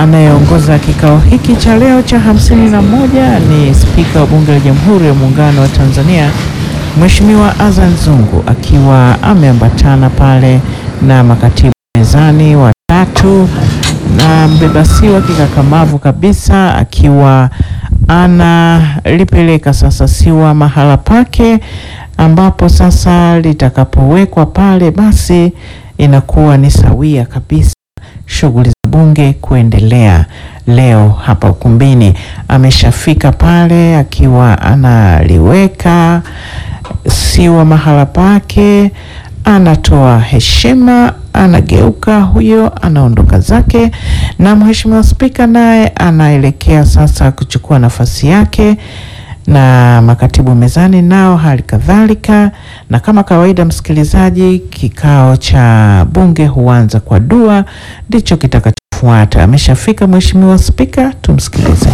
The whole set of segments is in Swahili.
anayeongoza kikao hiki cha leo cha hamsini na moja ni Spika wa Bunge la Jamhuri ya Muungano wa Tanzania Mheshimiwa Azan Zungu akiwa ameambatana pale na makatibu mezani watatu na mbebasiwa kikakamavu kabisa akiwa analipeleka sasa siwa mahala pake ambapo sasa litakapowekwa pale basi inakuwa ni sawia kabisa shughuli za bunge kuendelea leo hapa ukumbini. Ameshafika pale akiwa analiweka siwa mahala pake, anatoa heshima, anageuka huyo, anaondoka zake, na mheshimiwa spika naye anaelekea sasa kuchukua nafasi yake na makatibu mezani nao hali kadhalika. Na kama kawaida, msikilizaji, kikao cha bunge huanza kwa dua, ndicho kitakachofuata. Ameshafika mheshimiwa spika, tumsikilize.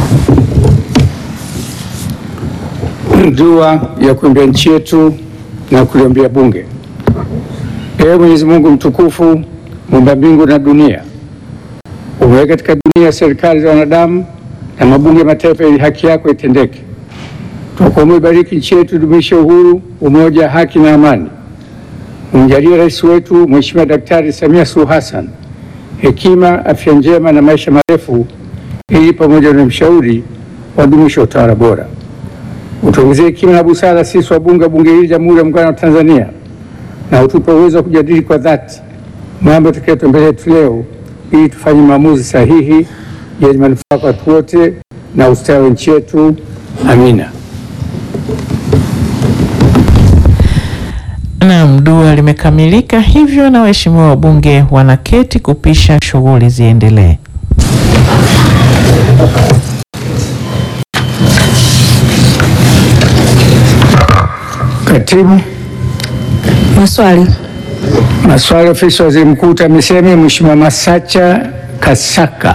Dua ya kuombea nchi yetu na kuliombea bunge. Ee Mwenyezi Mungu mtukufu, muumba mbingu na dunia, umeweka katika dunia serikali za wanadamu na mabunge ya mataifa ili haki yako itendeke. Tunakuomba ibariki nchi yetu, dumishe uhuru, umoja, haki na amani. Umjalie rais wetu Mheshimiwa Daktari Samia Suluhu Hassan hekima, afya njema na maisha marefu, ili pamoja na mshauri wadumishe utawala bora. Utuongezee hekima na busara sisi wabunge wa bunge hili Jamhuri ya Muungano wa Tanzania, na utupe uwezo wa kujadili kwa dhati mambo yatakayoletwa mbele yetu leo, ili tufanye maamuzi sahihi yenye manufaa kwa watu wote na ustawi wa nchi yetu. Amina. Naam, dua limekamilika hivyo, na waheshimiwa wabunge wanaketi kupisha shughuli ziendelee. Katibu Maswali. maswali ya ofisi ya waziri mkuu TAMISEMI, Mheshimiwa Masacha Kasaka.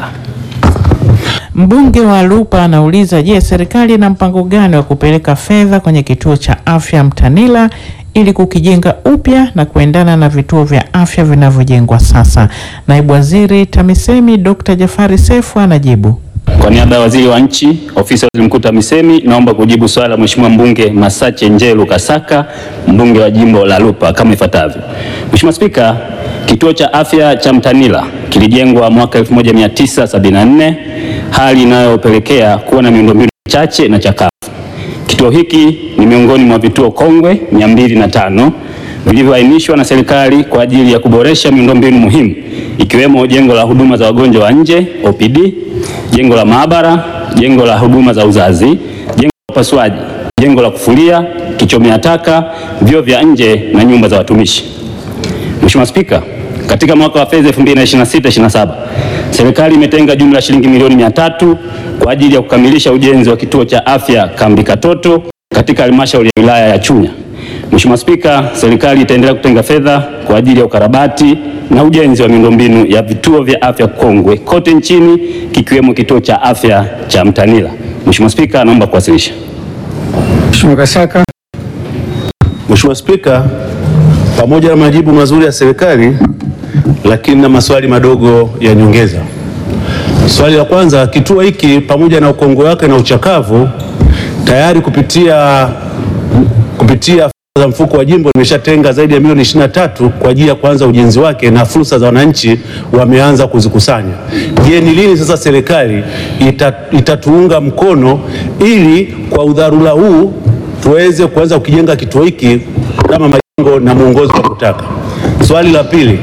Mbunge wa Lupa anauliza, je, serikali ina mpango gani wa kupeleka fedha kwenye kituo cha afya Mtanila ili kukijenga upya na kuendana na vituo vya afya vinavyojengwa sasa? Naibu Waziri TAMISEMI Dr. Jafari Sefu anajibu. Kwa niaba ya waziri wa nchi, ofisi ya waziri mkuu TAMISEMI, naomba kujibu swali la Mheshimiwa mbunge Masache Njelu Kasaka, mbunge wa jimbo la Lupa kama ifuatavyo. Mheshimiwa Spika, kituo cha afya cha Mtanila kilijengwa mwaka 1974, hali inayopelekea kuwa na miundombinu chache na chakavu. Kituo hiki ni miongoni mwa vituo kongwe 205 vilivyoainishwa na serikali kwa ajili ya kuboresha miundombinu muhimu ikiwemo jengo la huduma za wagonjwa wa nje OPD, jengo la maabara, jengo la huduma za uzazi, jengo la upasuaji, jengo la kufulia, kichomea taka, vyoo vya nje na nyumba za watumishi. Mheshimiwa Spika, katika mwaka wa fedha 2026/27 serikali imetenga jumla ya shilingi milioni 300 kwa ajili ya kukamilisha ujenzi wa kituo cha afya Kambi Katoto katika halmashauri ya wilaya ya Chunya. Mheshimiwa Spika, serikali itaendelea kutenga fedha kwa ajili ya ukarabati na ujenzi wa miundombinu ya vituo vya afya kongwe kote nchini kikiwemo kituo cha afya cha Mtanila. Mheshimiwa Spika, naomba kuwasilisha. Mheshimiwa Kasaka. Mheshimiwa Spika, pamoja na majibu mazuri ya serikali, lakini na maswali madogo ya nyongeza. Swali la kwanza, kituo hiki pamoja na ukongwe wake na uchakavu, tayari kupitia kupitia fedha za mfuko wa jimbo limeshatenga zaidi ya milioni 23 kwa ajili ya kuanza ujenzi wake na fursa za wananchi wameanza kuzikusanya. Je, ni lini sasa serikali ita, itatuunga mkono ili kwa udharura huu tuweze kuanza kukijenga kituo hiki kama majengo na mwongozo wa kutaka. Swali la pili,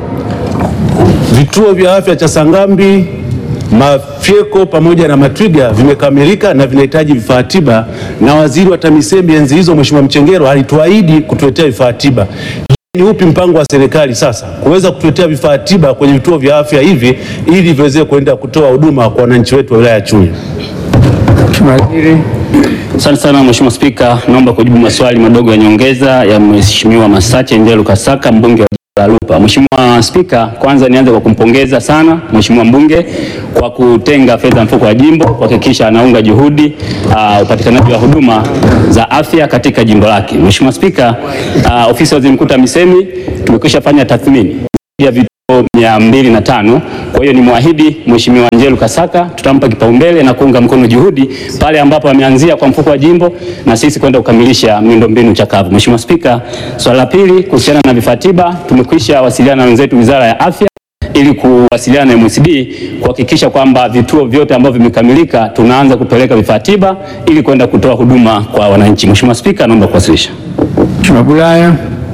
vituo vya afya cha Sangambi, Mafyeko pamoja na Matwiga vimekamilika na vinahitaji vifaa tiba, na waziri wa TAMISEMI enzi hizo Mheshimiwa Mchengero alituahidi kutuletea vifaa tiba. Ni upi mpango wa serikali sasa kuweza kutuletea vifaa tiba kwenye vituo vya afya hivi ili viweze kuenda kutoa huduma kwa wananchi wetu wa wilaya ya Chunya? Mheshimiwa Waziri. Asante sana Mheshimiwa Spika, naomba kujibu maswali madogo ya nyongeza ya Mheshimiwa Masache Njelu Kasaka, mbunge wa jimbo la Lupa. Mheshimiwa Spika, kwanza nianze kwa kumpongeza sana Mheshimiwa mbunge kwa kutenga fedha mfuko wa jimbo kuhakikisha anaunga juhudi uh, upatikanaji wa huduma za afya katika jimbo lake. Mheshimiwa Spika, uh, ofisi ya waziri mkuu TAMISEMI tumekwisha fanya tathmini ya vituo mia mbili na tano. Kwa hiyo ni mwahidi Mheshimiwa Njelu Kasaka tutampa kipaumbele na kuunga mkono juhudi pale ambapo ameanzia kwa mfuko wa jimbo na sisi kwenda kukamilisha miundombinu chakavu. Mheshimiwa Spika, swala la pili kuhusiana na vifaa tiba, tumekwisha wasiliana na wenzetu Wizara ya Afya ili kuwasiliana na MSD kuhakikisha kwamba vituo vyote ambavyo vimekamilika tunaanza kupeleka vifaa tiba ili kwenda kutoa huduma kwa wananchi. Mheshimiwa Spika, naomba kuwasilisha. Mheshimiwa Bulaya.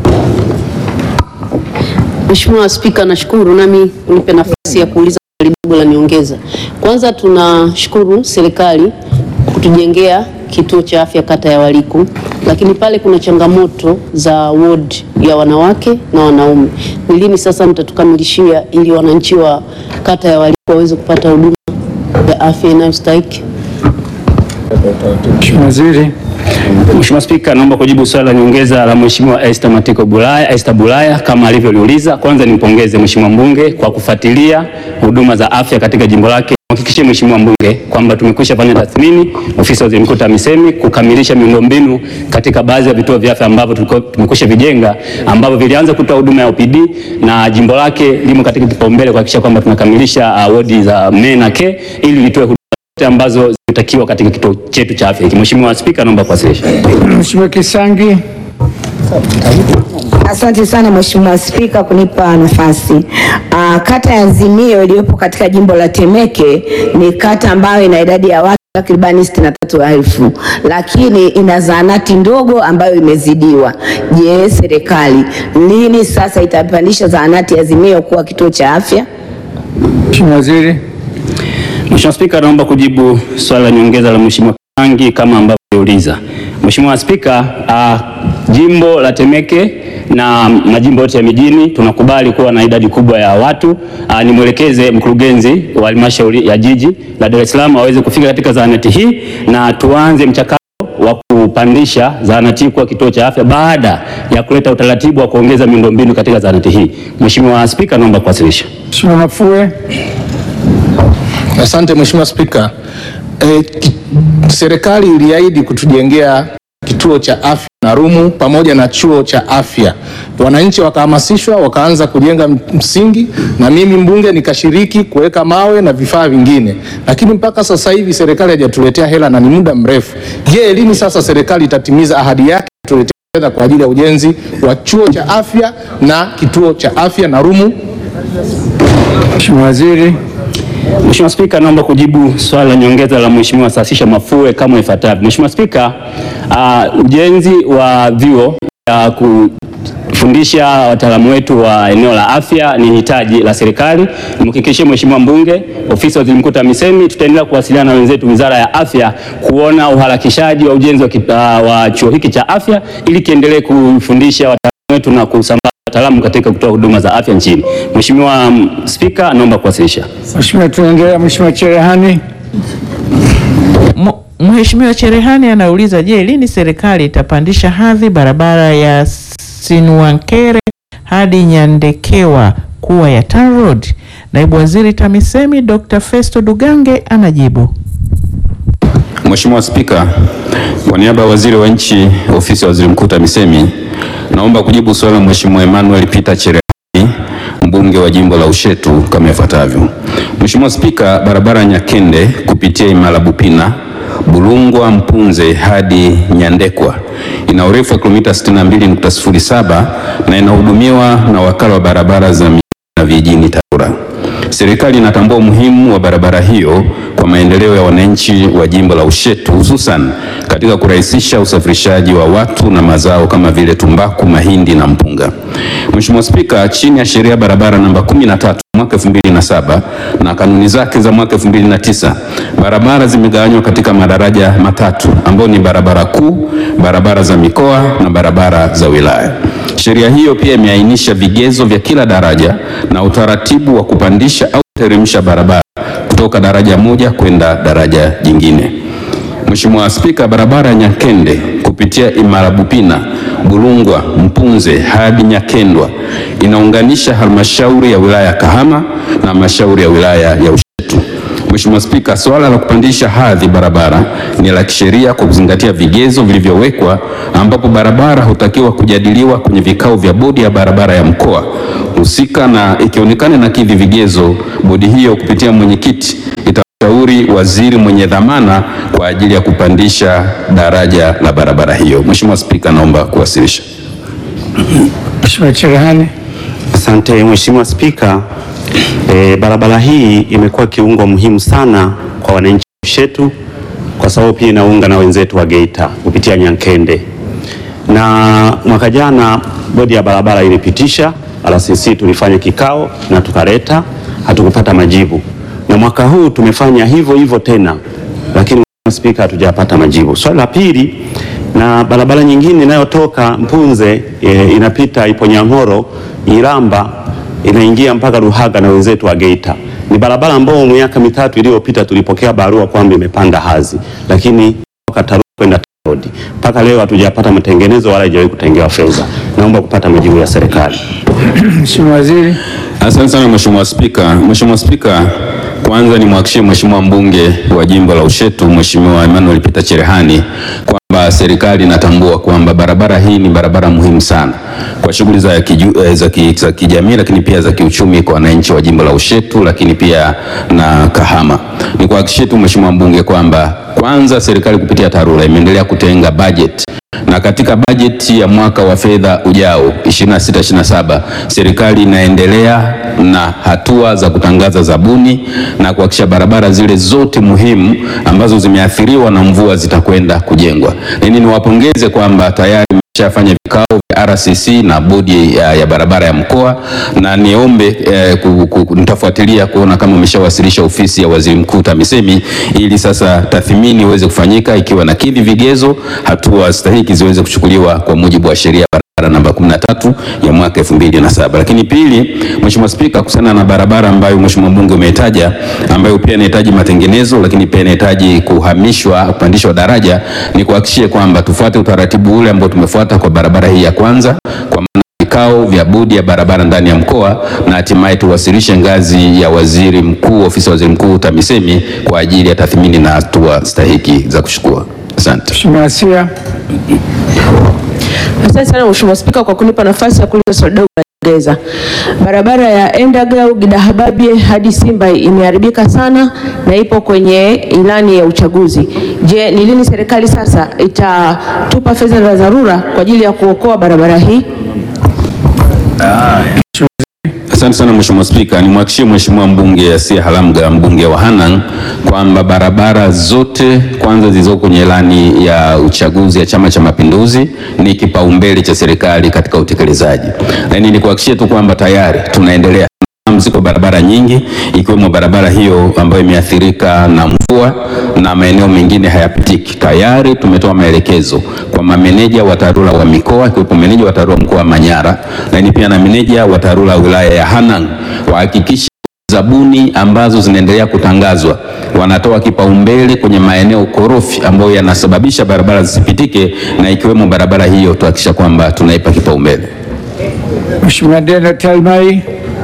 Mheshimiwa Spika, nashukuru nami unipe nafasi ya kuuliza swali dogo la niongeza. Kwanza tunashukuru serikali kutujengea kituo cha afya kata ya Waliku, lakini pale kuna changamoto za ward ya wanawake na wanaume. Ni lini sasa mtatukamilishia ili wananchi wa kata ya Waliku waweze kupata huduma ya afya inayostahiki? Mheshimiwa Waziri. Mheshimiwa Spika, naomba kujibu swali la nyongeza la Mheshimiwa Esther Matiko Bulaya, Esther Bulaya kama alivyoliuliza. Kwanza nimpongeze Mheshimiwa mbunge kwa kufuatilia huduma za afya katika jimbo lake. Mhakikishie Mheshimiwa mbunge kwamba tumekwisha fanya tathmini, ofisi ya Waziri Mkuu TAMISEMI kukamilisha miundombinu katika baadhi ya vituo vya afya ambavyo tulikuwa tumekwisha vijenga ambavyo vilianza kutoa huduma ya OPD na jimbo lake limo katika kipaumbele kuhakikisha kwamba tunakamilisha uh, wodi za me na ke ili litoe huduma zote ambazo zinatakiwa katika kituo chetu cha afya hiki. Mheshimiwa Spika, naomba kuwasilisha. Mheshimiwa Kisangi. Asante sana Mheshimiwa Spika kunipa nafasi. Uh, kata ya Azimio iliyopo katika jimbo la Temeke ni kata ambayo ina idadi ya watu takribani sitini na tatu elfu lakini ina zahanati ndogo ambayo imezidiwa. Je, serikali lini sasa itapandisha zahanati ya Azimio kuwa kituo cha afya? Mheshimiwa Waziri. Mheshimiwa Spika, naomba kujibu swali la nyongeza la Mheshimiwa Kangi kama ambavyo aliuliza. Mheshimiwa Spika, uh, jimbo la Temeke na majimbo yote ya mijini tunakubali kuwa na idadi kubwa ya watu. Uh, nimwelekeze mkurugenzi wa halmashauri ya jiji la Dar es Salaam aweze kufika katika zahanati hii na tuanze mchakato wa kupandisha zahanati hii kuwa kituo cha afya baada ya kuleta utaratibu wa kuongeza miundombinu katika zahanati hii. Mheshimiwa Spika, naomba kuwasilisha. Mheshimiwa Mafue. Asante Mheshimiwa Spika. E, ki, serikali iliahidi kutujengea kituo cha afya na rumu pamoja na chuo cha afya. Wananchi wakahamasishwa wakaanza kujenga msingi na mimi mbunge nikashiriki kuweka mawe na vifaa vingine, lakini mpaka sasa hivi serikali haijatuletea hela na ni muda mrefu. Je, lini sasa serikali itatimiza ahadi yake kutuletea fedha kwa ajili ya ujenzi wa chuo cha afya na kituo cha afya na rumu? Mheshimiwa Waziri. Mheshimiwa Spika, naomba kujibu swali la nyongeza la Mheshimiwa Sasisha Mafue kama ifuatavyo. Mheshimiwa Spika, uh, ujenzi wa vyuo ya kufundisha wataalamu wetu wa eneo la afya ni hitaji la serikali. Nimhakikishie Mheshimiwa mbunge, ofisi ya Waziri Mkuu TAMISEMI tutaendelea kuwasiliana na wenzetu Wizara ya Afya kuona uharakishaji wa ujenzi wa, uh, wa chuo hiki cha afya ili kiendelee kufundisha wataalamu wetu na kusambaza wataalamu katika kutoa huduma za afya nchini. Mheshimiwa Spika, naomba kuwasilisha. Mheshimiwa, tunaendelea. Mheshimiwa Cherehani. Mheshimiwa Cherehani anauliza, je, lini serikali itapandisha hadhi barabara ya Sinwankere hadi Nyandekewa kuwa ya TANROADS? Naibu Waziri TAMISEMI Dr. Festo Dugange anajibu. Mheshimiwa Spika, kwa niaba ya Waziri wa Nchi, Ofisi ya Waziri Mkuu TAMISEMI, naomba kujibu swali la Mheshimiwa Emmanuel Peter Cherehani, mbunge wa jimbo la Ushetu kama ifuatavyo. Mheshimiwa Spika, barabara ya Nyakende kupitia Imara Bupina Bulungwa Mpunze hadi Nyandekwa ina urefu wa kilomita 62.07 na inahudumiwa na wakala wa barabara za mijini na vijijini TARURA. Serikali inatambua umuhimu wa barabara hiyo kwa maendeleo ya wananchi wa jimbo la Ushetu hususan katika kurahisisha usafirishaji wa watu na mazao kama vile tumbaku, mahindi na mpunga. Mheshimiwa Spika, chini ya sheria ya barabara namba 13 mwaka 2007 na kanuni zake za mwaka 2009, barabara zimegawanywa katika madaraja matatu ambayo ni barabara kuu, barabara za mikoa na barabara za wilaya. Sheria hiyo pia imeainisha vigezo vya kila daraja na utaratibu wa kupandisha au kuteremsha barabara kutoka daraja moja kwenda daraja jingine. Mheshimiwa Spika, barabara ya Nyakende kupitia Imara Bupina, Bulungwa, Mpunze hadi Nyakendwa inaunganisha halmashauri ya wilaya ya Kahama na halmashauri ya wilaya ya Ushetu. Mheshimiwa Spika, suala la kupandisha hadhi barabara ni la kisheria kwa kuzingatia vigezo vilivyowekwa, ambapo barabara hutakiwa kujadiliwa kwenye vikao vya bodi ya barabara ya mkoa husika, na ikionekana na kidhi vigezo, bodi hiyo kupitia mwenyekiti itashauri waziri mwenye dhamana kwa ajili ya kupandisha daraja la barabara hiyo. Mheshimiwa Spika, naomba kuwasilisha. Mheshimiwa Cherehani. Asante Mheshimiwa Spika. E, barabara hii imekuwa kiungo muhimu sana kwa wananchi wetu kwa sababu pia inaunga na wenzetu wa Geita kupitia Nyankende, na mwaka jana bodi ya barabara ilipitisha, RCC tulifanya kikao na tukaleta, hatukupata majibu, na mwaka huu tumefanya hivyo hivyo tena, lakini Mheshimiwa Spika, hatujapata majibu. Swali la pili, na barabara nyingine inayotoka Mpunze e, inapita ipo Nyang'horo Iramba inaingia mpaka Ruhaga na wenzetu wa Geita. Ni barabara ambayo miaka mitatu iliyopita tulipokea barua kwamba imepanda hadhi, lakini toka TARURA kwenda TANROADS mpaka leo hatujapata matengenezo wala haijawahi kutengewa fedha. Naomba kupata majibu ya serikali. Mheshimiwa Waziri. Asante sana Mheshimiwa Spika. Mheshimiwa Spika, kwanza nimwahakikishie Mheshimiwa mbunge wa jimbo la Ushetu Mheshimiwa Emmanuel Peter Cherehani kwamba serikali inatambua kwamba barabara hii ni barabara muhimu sana kwa shughuli za, kiju, eh, za, ki, za kijamii lakini pia za kiuchumi kwa wananchi wa jimbo la Ushetu lakini pia na Kahama. Nikuhakikishie tu Mheshimiwa mbunge kwamba kwanza serikali kupitia TARURA imeendelea kutenga bajeti na katika bajeti ya mwaka wa fedha ujao 26-27 serikali inaendelea na hatua za kutangaza zabuni na kuhakikisha barabara zile zote muhimu ambazo zimeathiriwa na mvua zitakwenda kujengwa. Nini niwapongeze kwamba tayari shafanya vikao vya RCC na bodi ya, ya barabara ya mkoa na niombe eh, ku, ku, nitafuatilia kuona kama umeshawasilisha ofisi ya waziri mkuu TAMISEMI ili sasa tathmini iweze kufanyika ikiwa na kidhi vigezo, hatua stahiki ziweze kuchukuliwa kwa mujibu wa sheria barabara namba 13 ya mwaka 2007. Lakini pili, Mheshimiwa Spika, kuhusiana na barabara ambayo Mheshimiwa mbunge umetaja ambayo pia inahitaji matengenezo lakini pia inahitaji kuhamishwa kupandishwa daraja, ni kuhakikishie kwamba tufuate utaratibu ule ambao tumefuata kwa barabara hii ya kwanza kwa maana vikao vya bodi ya barabara ndani ya mkoa na hatimaye tuwasilishe ngazi ya waziri mkuu, ofisi ya waziri mkuu TAMISEMI kwa ajili ya tathmini na hatua stahiki za kuchukua. Asante. Mheshimiwa Asia. Asante sana Mheshimiwa Spika kwa kunipa nafasi ya kuuliza swali dogo la nyongeza. Barabara ya Endagau Gidahababie hadi Simba imeharibika sana na ipo kwenye ilani ya uchaguzi. Je, ni lini serikali sasa itatupa fedha za dharura kwa ajili ya kuokoa barabara hii? Asante sana Mheshimiwa Spika, nimwahakikishie Mheshimiwa mbunge Asia Halamga mbunge wa Hanang kwamba barabara zote kwanza zilizoko kwenye ilani ya uchaguzi ya Chama cha Mapinduzi ni kipaumbele cha serikali katika utekelezaji. Lakini nikuhakikishie tu kwamba tayari tunaendelea ziko barabara nyingi ikiwemo barabara hiyo ambayo imeathirika na mvua na maeneo mengine hayapitiki. Tayari tumetoa maelekezo kwa mameneja wa TARURA wa mikoa ikiwepo meneja wa TARURA mkoa wa Manyara, lakini pia na meneja wa TARURA wilaya ya Hanang wahakikishe zabuni ambazo zinaendelea kutangazwa wanatoa kipaumbele kwenye maeneo korofi ambayo yanasababisha barabara zisipitike, na ikiwemo barabara hiyo tuhakikisha kwamba tunaipa kipaumbele. Mheshimiwa Dena Talmai.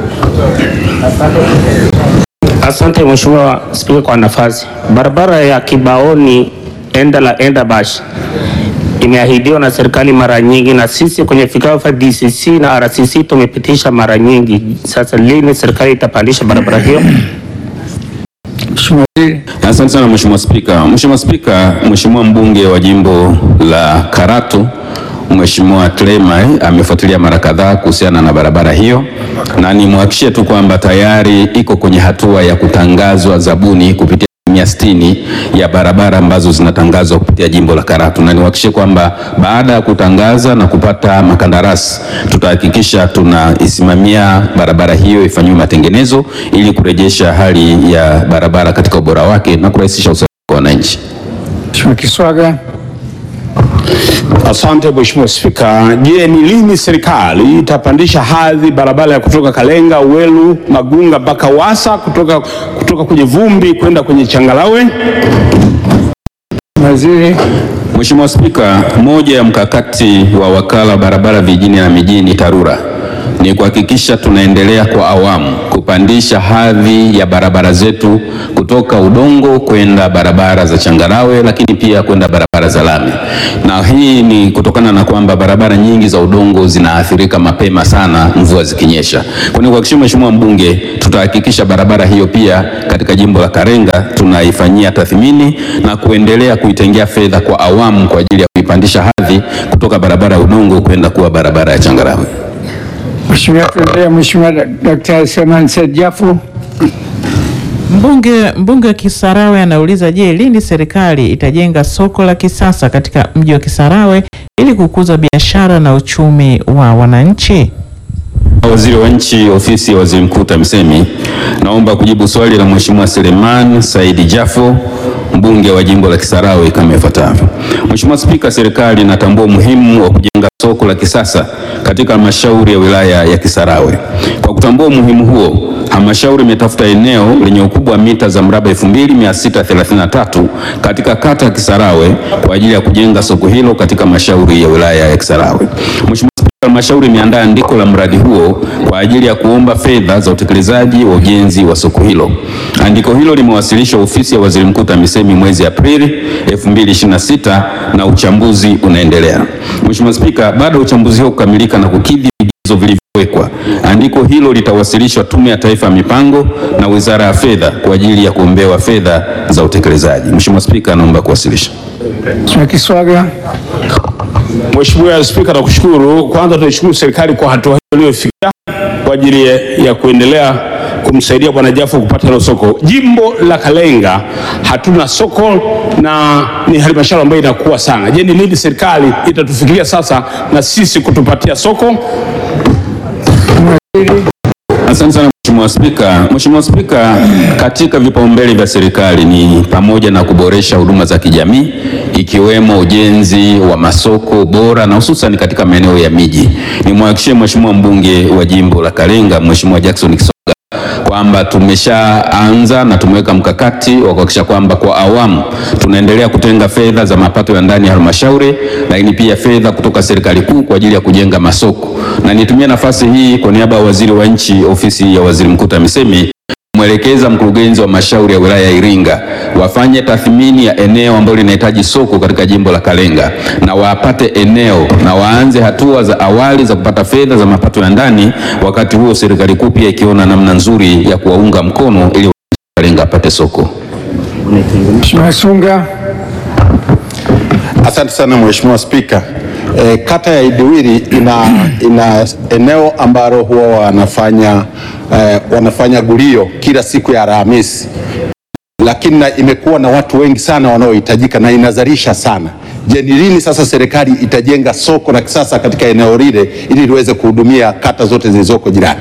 Asante Mheshimiwa Spika kwa nafasi. Barabara ya Kibaoni enda la enda Bash imeahidiwa na serikali mara nyingi, na sisi kwenye vikao vya DCC na RCC tumepitisha mara nyingi. Sasa lini serikali itapandisha barabara hiyo? Asante sana Mheshimiwa Spika. Mheshimiwa Spika, Mheshimiwa mbunge wa jimbo la Karatu Mheshimiwa Clema amefuatilia mara kadhaa kuhusiana na barabara hiyo, na nimwahakikishie tu kwamba tayari iko kwenye hatua ya kutangazwa zabuni kupitia asilimia sitini ya barabara ambazo zinatangazwa kupitia jimbo la Karatu, na niwahakikishie kwamba baada ya kutangaza na kupata makandarasi tutahakikisha tunaisimamia barabara hiyo ifanyiwe matengenezo ili kurejesha hali ya barabara katika ubora wake na kurahisisha usafiri kwa wananchi. Mheshimiwa Kiswaga. Asante Mheshimiwa Spika. Je, ni lini serikali itapandisha hadhi barabara ya kutoka Kalenga, Uwelu, Magunga mpaka Wasa kutoka, kutoka kwenye vumbi kwenda kwenye changalawe? Waziri. Mheshimiwa Spika, moja ya mkakati wa wakala wa barabara vijijini na mijini TARURA ni kuhakikisha tunaendelea kwa awamu kupandisha hadhi ya barabara zetu kutoka udongo kwenda barabara za changarawe, lakini pia kwenda barabara za lami, na hii ni kutokana na kwamba barabara nyingi za udongo zinaathirika mapema sana mvua zikinyesha. Kwa hiyo kuhakikisha, Mheshimiwa Mbunge, tutahakikisha barabara hiyo pia katika jimbo la Karenga tunaifanyia tathmini na kuendelea kuitengea fedha kwa awamu kwa ajili ya kuipandisha hadhi kutoka barabara ya udongo kwenda kuwa barabara ya changarawe. Mheshimiwa, tuendelea. Mheshimiwa Daktari Selemani Said Jafo. Mbunge mbunge wa Kisarawe anauliza, je, lini serikali itajenga soko la kisasa katika mji wa Kisarawe ili kukuza biashara na uchumi wa wananchi? Waziri wa Nchi, Ofisi ya Waziri Mkuu TAMISEMI, naomba kujibu swali la Mheshimiwa Seleman Saidi Jafo, mbunge wa jimbo la Kisarawe kama ifuatavyo. Mheshimiwa Spika, serikali inatambua umuhimu wa kujenga soko la kisasa katika halmashauri ya wilaya ya Kisarawe. Kwa kutambua umuhimu huo, halmashauri imetafuta eneo lenye ukubwa wa mita za mraba 2633 katika kata ya Kisarawe kwa ajili ya kujenga soko hilo katika halmashauri ya wilaya ya Kisarawe. Mheshimiwa Halmashauri imeandaa andiko la mradi huo kwa ajili ya kuomba fedha za utekelezaji wa ujenzi wa soko hilo. Andiko hilo limewasilishwa ofisi ya Waziri Mkuu TAMISEMI mwezi Aprili 2026 na uchambuzi unaendelea. Mheshimiwa Spika, baada ya uchambuzi huo kukamilika na kukidhi vigezo vilivyowekwa, andiko hilo litawasilishwa Tume ya Taifa ya Mipango na Wizara ya Fedha kwa ajili ya kuombewa fedha za utekelezaji. Mheshimiwa Spika, naomba kuwasilisha. Mheshimiwa Kiswaga. Mheshimiwa Spika, nakushukuru. Kwanza tunaishukuru serikali kwa hatua hiyo iliyofikia kwa ajili ya kuendelea kumsaidia Bwana Jafo kupata hilo soko. Jimbo la Kalenga hatuna soko na ni halmashauri ambayo inakuwa sana. Je, ni lini serikali itatufikiria sasa na sisi kutupatia soko? Asante sana Mheshimiwa Spika. Mheshimiwa Spika, katika vipaumbele vya serikali ni pamoja na kuboresha huduma za kijamii ikiwemo ujenzi wa masoko bora na hususan katika maeneo ya miji. Nimwahakikishie Mheshimiwa mbunge wa jimbo la Kalenga Mheshimiwa Jackson Kisoga kwamba tumeshaanza na tumeweka mkakati wa kuhakikisha kwamba kwa awamu tunaendelea kutenga fedha za mapato ya ndani ya halmashauri, lakini pia fedha kutoka serikali kuu kwa ajili ya kujenga masoko. Na nitumie nafasi hii kwa niaba ya Waziri wa Nchi, Ofisi ya Waziri Mkuu TAMISEMI mwelekeza mkurugenzi wa mashauri ya wilaya ya Iringa wafanye tathmini ya eneo ambalo linahitaji soko katika jimbo la Kalenga na wapate eneo na waanze hatua za awali za kupata fedha za mapato ya ndani, wakati huo serikali kuu pia ikiona namna nzuri ya kuwaunga mkono ili Kalenga apate soko. Mheshimiwa Sunga. Asante sana Mheshimiwa Spika. E, kata ya Idiwiri ina, ina eneo ambalo huwa wanafanya, e, wanafanya gulio kila siku ya Alhamisi, lakini na imekuwa na watu wengi sana wanaohitajika na inazalisha sana. Je, ni lini sasa serikali itajenga soko la kisasa katika eneo lile ili liweze kuhudumia kata zote zilizoko jirani?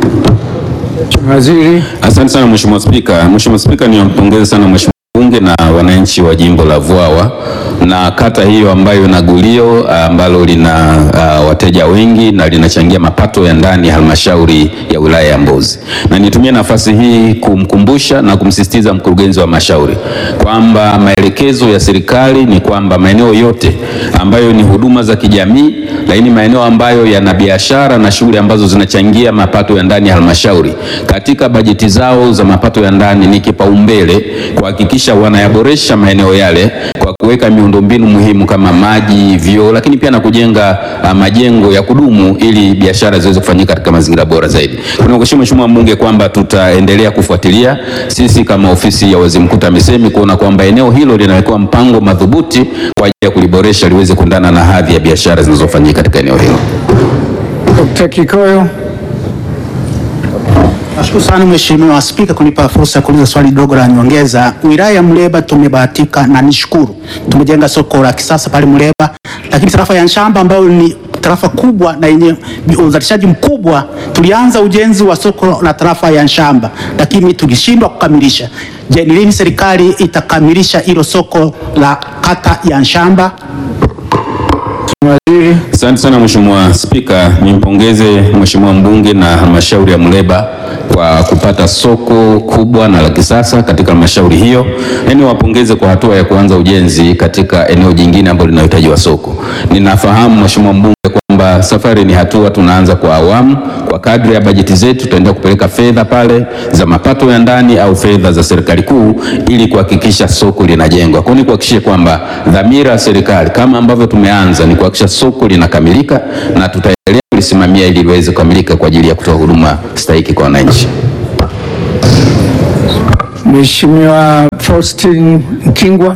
Waziri. Asante sana Mheshimiwa Spika. Mheshimiwa Spika, niwampongeze sana Mheshimiwa bunge na wananchi wa jimbo la Vwawa na kata hiyo ambayo ina gulio ambalo lina uh, wateja wengi na linachangia mapato ya ndani ya halmashauri ya wilaya ya Mbozi. Na nitumie nafasi hii kumkumbusha na kumsisitiza mkurugenzi wa halmashauri kwamba maelekezo ya serikali ni kwamba maeneo yote ambayo ni huduma za kijamii, lakini maeneo ambayo yana biashara na shughuli ambazo zinachangia mapato ya ndani ya halmashauri katika bajeti zao za mapato ya ndani ni kipaumbele kuhakikisha wanayaboresha maeneo yale kwa kuweka miundombinu muhimu kama maji, vyoo, lakini pia na kujenga uh, majengo ya kudumu ili biashara ziweze kufanyika katika mazingira bora zaidi. Tunakushukuru Mheshimiwa Mbunge kwamba tutaendelea kufuatilia sisi kama ofisi ya Waziri Mkuu TAMISEMI kuona kwamba eneo hilo linawekewa mpango madhubuti kwa ajili ya kuliboresha liweze kuendana na hadhi ya biashara zinazofanyika katika eneo hilo. Dr. Kikoyo. Nashukuru sana Mheshimiwa Spika kunipa fursa ya kuuliza swali dogo la nyongeza. Wilaya ya Muleba tumebahatika na nishukuru, tumejenga soko la kisasa pale Muleba, lakini tarafa ya Nshamba ambayo ni tarafa kubwa na yenye uzalishaji mkubwa, tulianza ujenzi wa soko la tarafa ya Nshamba, lakini tulishindwa kukamilisha. Je, ni lini serikali itakamilisha hilo soko la kata ya Nshamba? Asante sana Mheshimiwa Spika, nimpongeze Mheshimiwa mbunge na halmashauri ya Muleba kwa kupata soko kubwa na la kisasa katika halmashauri hiyo, na niwapongeze kwa hatua ya kuanza ujenzi katika eneo jingine ambalo linahitaji wa soko. Ninafahamu Mheshimiwa mbunge kwamba kwamba safari ni hatua, tunaanza kwa awamu. Kwa kadri ya bajeti zetu tutaendelea kupeleka fedha pale za mapato ya ndani au fedha za serikali kuu ili kuhakikisha soko linajengwa. Kwa hiyo ni kuhakikisha kwamba dhamira ya serikali kama ambavyo tumeanza ni kuhakikisha soko linakamilika na tutaendelea kulisimamia ili liweze kukamilika kwa ajili ya kutoa huduma stahiki kwa wananchi. Mheshimiwa Faustin Mkingwa.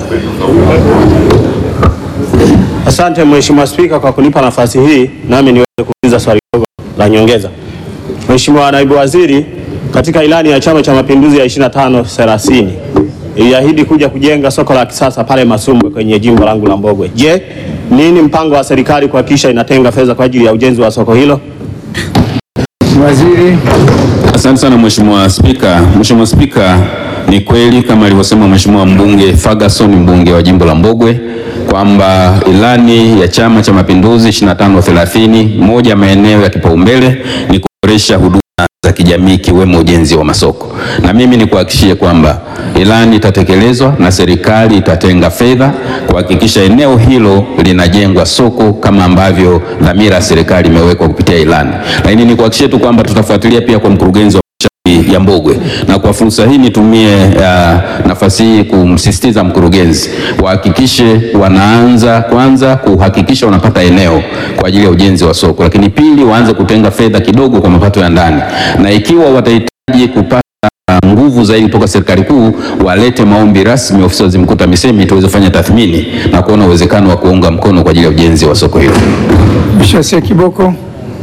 Asante Mheshimiwa Spika kwa kunipa nafasi hii nami niweze kuuliza swali dogo la nyongeza. Mheshimiwa Naibu Waziri, katika ilani ya Chama cha Mapinduzi ya 25 30 iliahidi kuja kujenga soko la kisasa pale Masumbwe kwenye jimbo langu la Mbogwe. Je, nini mpango wa serikali kuhakikisha inatenga fedha kwa ajili ya ujenzi wa soko hilo? Waziri. Asante sana Mheshimiwa Spika. Mheshimiwa Spika, ni kweli kama alivyosema Mheshimiwa mbunge Ferguson, mbunge wa jimbo la Mbogwe kwamba ilani ya Chama cha Mapinduzi 25 30 moja ya maeneo ya kipaumbele ni kuboresha huduma za kijamii ikiwemo ujenzi wa masoko, na mimi ni kuhakikishie kwamba ilani itatekelezwa na serikali itatenga fedha kuhakikisha eneo hilo linajengwa soko kama ambavyo dhamira ya serikali imewekwa kupitia ilani. Lakini ni kuhakikishie tu kwamba tutafuatilia pia kwa mkurugenzi wa ya Mbogwe na kwa fursa hii nitumie uh, nafasi hii kumsisitiza mkurugenzi wahakikishe wanaanza kwanza kuhakikisha wanapata eneo kwa ajili ya ujenzi wa soko, lakini pili waanze kutenga fedha kidogo kwa mapato ya ndani, na ikiwa watahitaji kupata nguvu zaidi kutoka serikali kuu walete maombi rasmi ofisi ya waziri mkuu TAMISEMI tuweze kufanya tathmini na kuona uwezekano wa kuunga mkono kwa ajili ya ujenzi wa soko hilo. Mheshimiwa Kiboko.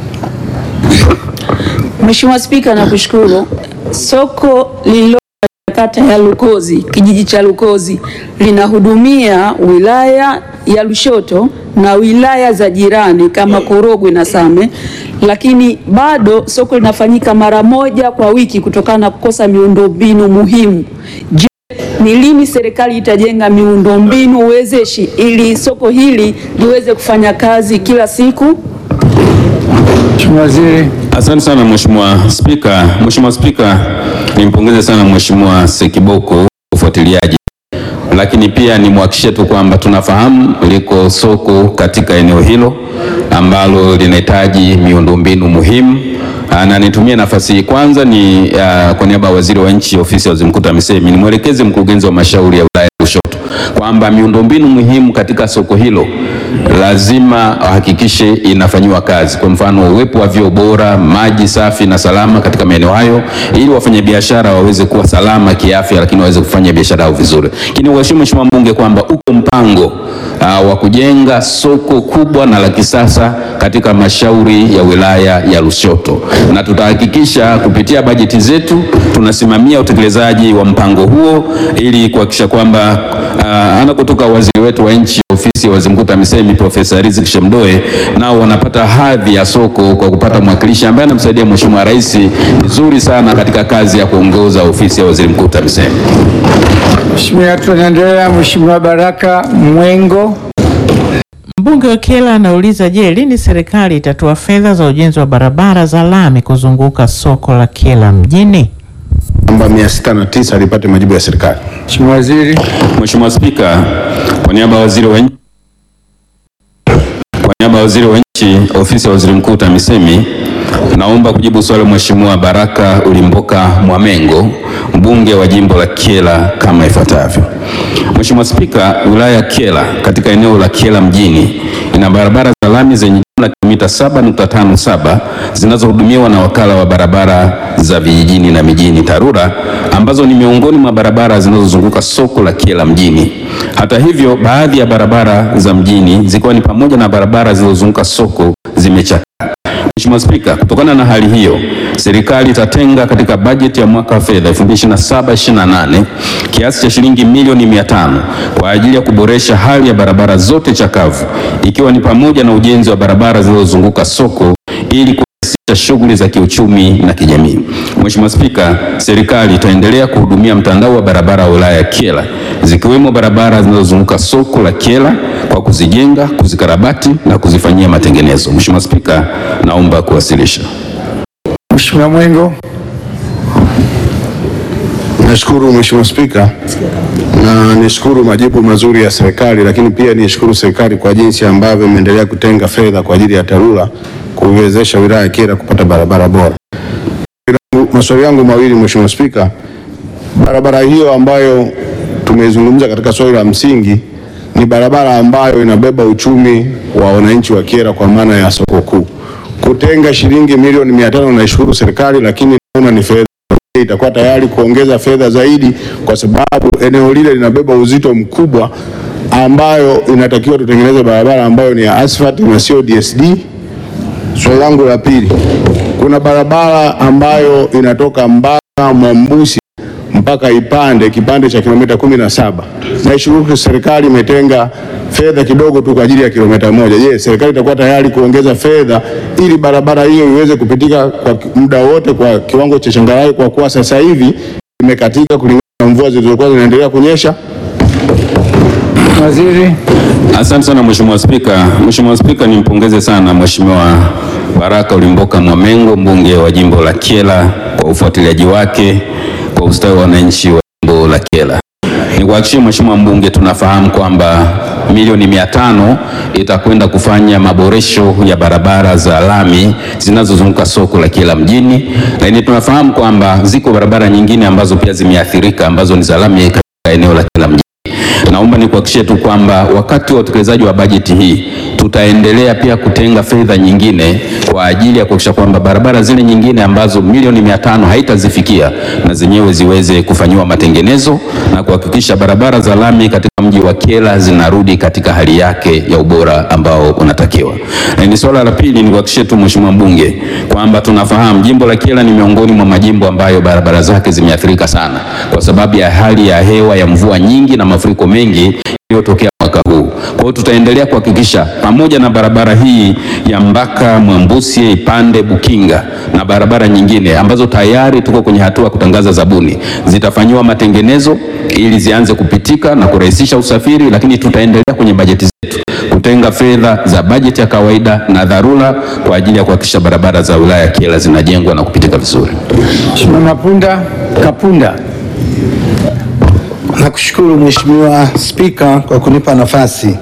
Mheshimiwa Spika, nakushukuru. Soko lililo katika kata ya Lukozi, kijiji cha Lukozi, linahudumia wilaya ya Lushoto na wilaya za jirani kama Korogwe na Same, lakini bado soko linafanyika mara moja kwa wiki kutokana na kukosa miundombinu muhimu. Je, ni lini serikali itajenga miundombinu wezeshi ili soko hili liweze kufanya kazi kila siku? Mheshimiwa Waziri. Asante sana Mheshimiwa Spika. Mheshimiwa Spika, nimpongeze sana Mheshimiwa Sekiboko ufuatiliaji, lakini pia nimhakikishie tu kwamba tunafahamu liko soko katika eneo hilo ambalo linahitaji miundombinu muhimu Ah, na nitumie nafasi hii kwanza ni uh, kwa niaba ya waziri wa nchi ofisi ya waziri mkuu TAMISEMI nimwelekeze mkurugenzi wa mashauri ya wilaya ya Lushoto kwamba miundombinu muhimu katika soko hilo lazima ahakikishe inafanyiwa kazi. Kwa mfano, uwepo wa vyoo bora, maji safi na salama katika maeneo hayo, ili wafanyabiashara waweze kuwa salama kiafya, lakini waweze kufanya biashara yao vizuri. Lakini uheshimu Mheshimiwa mbunge kwamba uko mpango uh, wa kujenga soko kubwa na la kisasa katika halmashauri ya wilaya ya Lushoto, na tutahakikisha kupitia bajeti zetu tunasimamia utekelezaji wa mpango huo ili kuhakikisha kwamba uh, anakotoka waziri wetu wa nchi ofisi ya waziri mkuu TAMISEMI Profesa Riziki Shemdoe nao wanapata hadhi ya soko kwa kupata mwakilishi ambaye anamsaidia Mheshimiwa Rais vizuri sana katika kazi ya kuongoza ofisi ya waziri mkuu TAMISEMI. Mheshimiwa, tunaendelea. Mheshimiwa Baraka Mwengo. Mbunge wa Kyela anauliza, je, lini serikali itatoa fedha za ujenzi wa barabara za lami kuzunguka soko la Kyela mjini? Namba 609 alipate majibu ya serikali. Mheshimiwa Waziri. Mheshimiwa Spika, kwa niaba ya waziri wa nchi kwa niaba ya waziri wa nchi ofisi ya waziri mkuu TAMISEMI naomba kujibu swali la Mheshimiwa Baraka Ulimboka Mwamengo mbunge wa jimbo la Kyela kama ifuatavyo. Mheshimiwa Spika, wilaya ya Kyela katika eneo la Kyela mjini ina barabara za lami zenye jumla ya kilomita 7.57 zinazohudumiwa na wakala wa barabara za vijijini na mijini TARURA ambazo ni miongoni mwa barabara zinazozunguka soko la Kyela mjini. Hata hivyo, baadhi ya barabara za mjini zikiwa ni pamoja na barabara zilizozunguka soko zimechakaa. Mheshimiwa Spika, kutokana na hali hiyo, serikali itatenga katika bajeti ya mwaka wa fedha 2027/28 kiasi cha shilingi milioni 500 kwa ajili ya kuboresha hali ya barabara zote chakavu ikiwa ni pamoja na ujenzi wa barabara zilizozunguka soko ili kurahisisha shughuli za kiuchumi na kijamii. Mheshimiwa Spika, serikali itaendelea kuhudumia mtandao wa barabara wa wilaya ya Kyela zikiwemo barabara zinazozunguka soko la Kyela kwa kuzijenga, kuzikarabati na kuzifanyia matengenezo. Mheshimiwa Spika, naomba kuwasilisha. Mheshimiwa Mwengo. Nashukuru Mheshimiwa Spika, na nishukuru majibu mazuri ya serikali, lakini pia nishukuru serikali kwa jinsi ambavyo imeendelea kutenga fedha kwa ajili ya TARURA kuiwezesha wilaya ya Kyela kupata barabara bora. Maswali yangu mawili Mheshimiwa Spika, barabara hiyo ambayo tumeizungumza katika swali la msingi ni barabara ambayo inabeba uchumi wa wananchi wa Kyela kwa maana ya soko kuu. Kutenga shilingi milioni mia tano naishukuru serikali, lakini naona ni fedha itakuwa tayari kuongeza fedha zaidi, kwa sababu eneo lile linabeba uzito mkubwa, ambayo inatakiwa tutengeneze barabara ambayo ni ya asphalt na sio DSD. Swali langu la pili, kuna barabara ambayo inatoka Mbaka Mwambusi mpaka Ipande kipande cha kilomita kumi na saba. Naishukuru serikali imetenga fedha kidogo tu kwa ajili ya kilomita moja. Je, serikali itakuwa tayari kuongeza fedha ili barabara hiyo iweze kupitika kwa muda wote kwa kiwango cha changarawe, kwa kuwa sasa hivi imekatika kulingana na mvua zilizokuwa zinaendelea kunyesha? Waziri. Asante sana Mheshimiwa Spika. Mheshimiwa Spika, nimpongeze sana Mheshimiwa Baraka Ulimboka Mwamengo, mbunge wa jimbo la Kyela kwa ufuatiliaji wake kwa ustawi wa wananchi wa jimbo la Kyela. Nikuhakikishie Mheshimiwa mbunge, tunafahamu kwamba milioni mia tano itakwenda kufanya maboresho ya barabara za lami zinazozunguka soko la Kyela mjini, lakini tunafahamu kwamba ziko barabara nyingine ambazo pia zimeathirika ambazo ni za lami katika eneo la Kyela mjini. Naomba nikuhakikishie tu kwamba wakati wa utekelezaji wa bajeti hii tutaendelea pia kutenga fedha nyingine kwa ajili ya kuhakikisha kwamba barabara zile nyingine ambazo milioni mia tano haitazifikia na zenyewe ziweze kufanyiwa matengenezo na kuhakikisha barabara za lami katika mji wa Kyela zinarudi katika hali yake ya ubora ambao unatakiwa. Na ni swala la pili, nikuhakikishie tu Mheshimiwa mbunge kwamba tunafahamu jimbo la Kyela ni miongoni mwa majimbo ambayo barabara zake zimeathirika sana kwa sababu ya hali ya hewa ya mvua nyingi na mafuriko mengi iliyotokea mwaka huu. Kwa hiyo tutaendelea kuhakikisha pamoja na barabara hii ya Mbaka Mwambusi, Ipande, Bukinga na barabara nyingine ambazo tayari tuko kwenye hatua ya kutangaza zabuni zitafanyiwa matengenezo ili zianze kupitika na kurahisisha usafiri, lakini tutaendelea kwenye bajeti zetu kutenga fedha za bajeti ya kawaida na dharura kwa ajili ya kuhakikisha barabara za wilaya ya Kyela zinajengwa na kupitika vizuri. Mheshimiwa Mapunda Kapunda. Nakushukuru Mheshimiwa Spika kwa kunipa nafasi.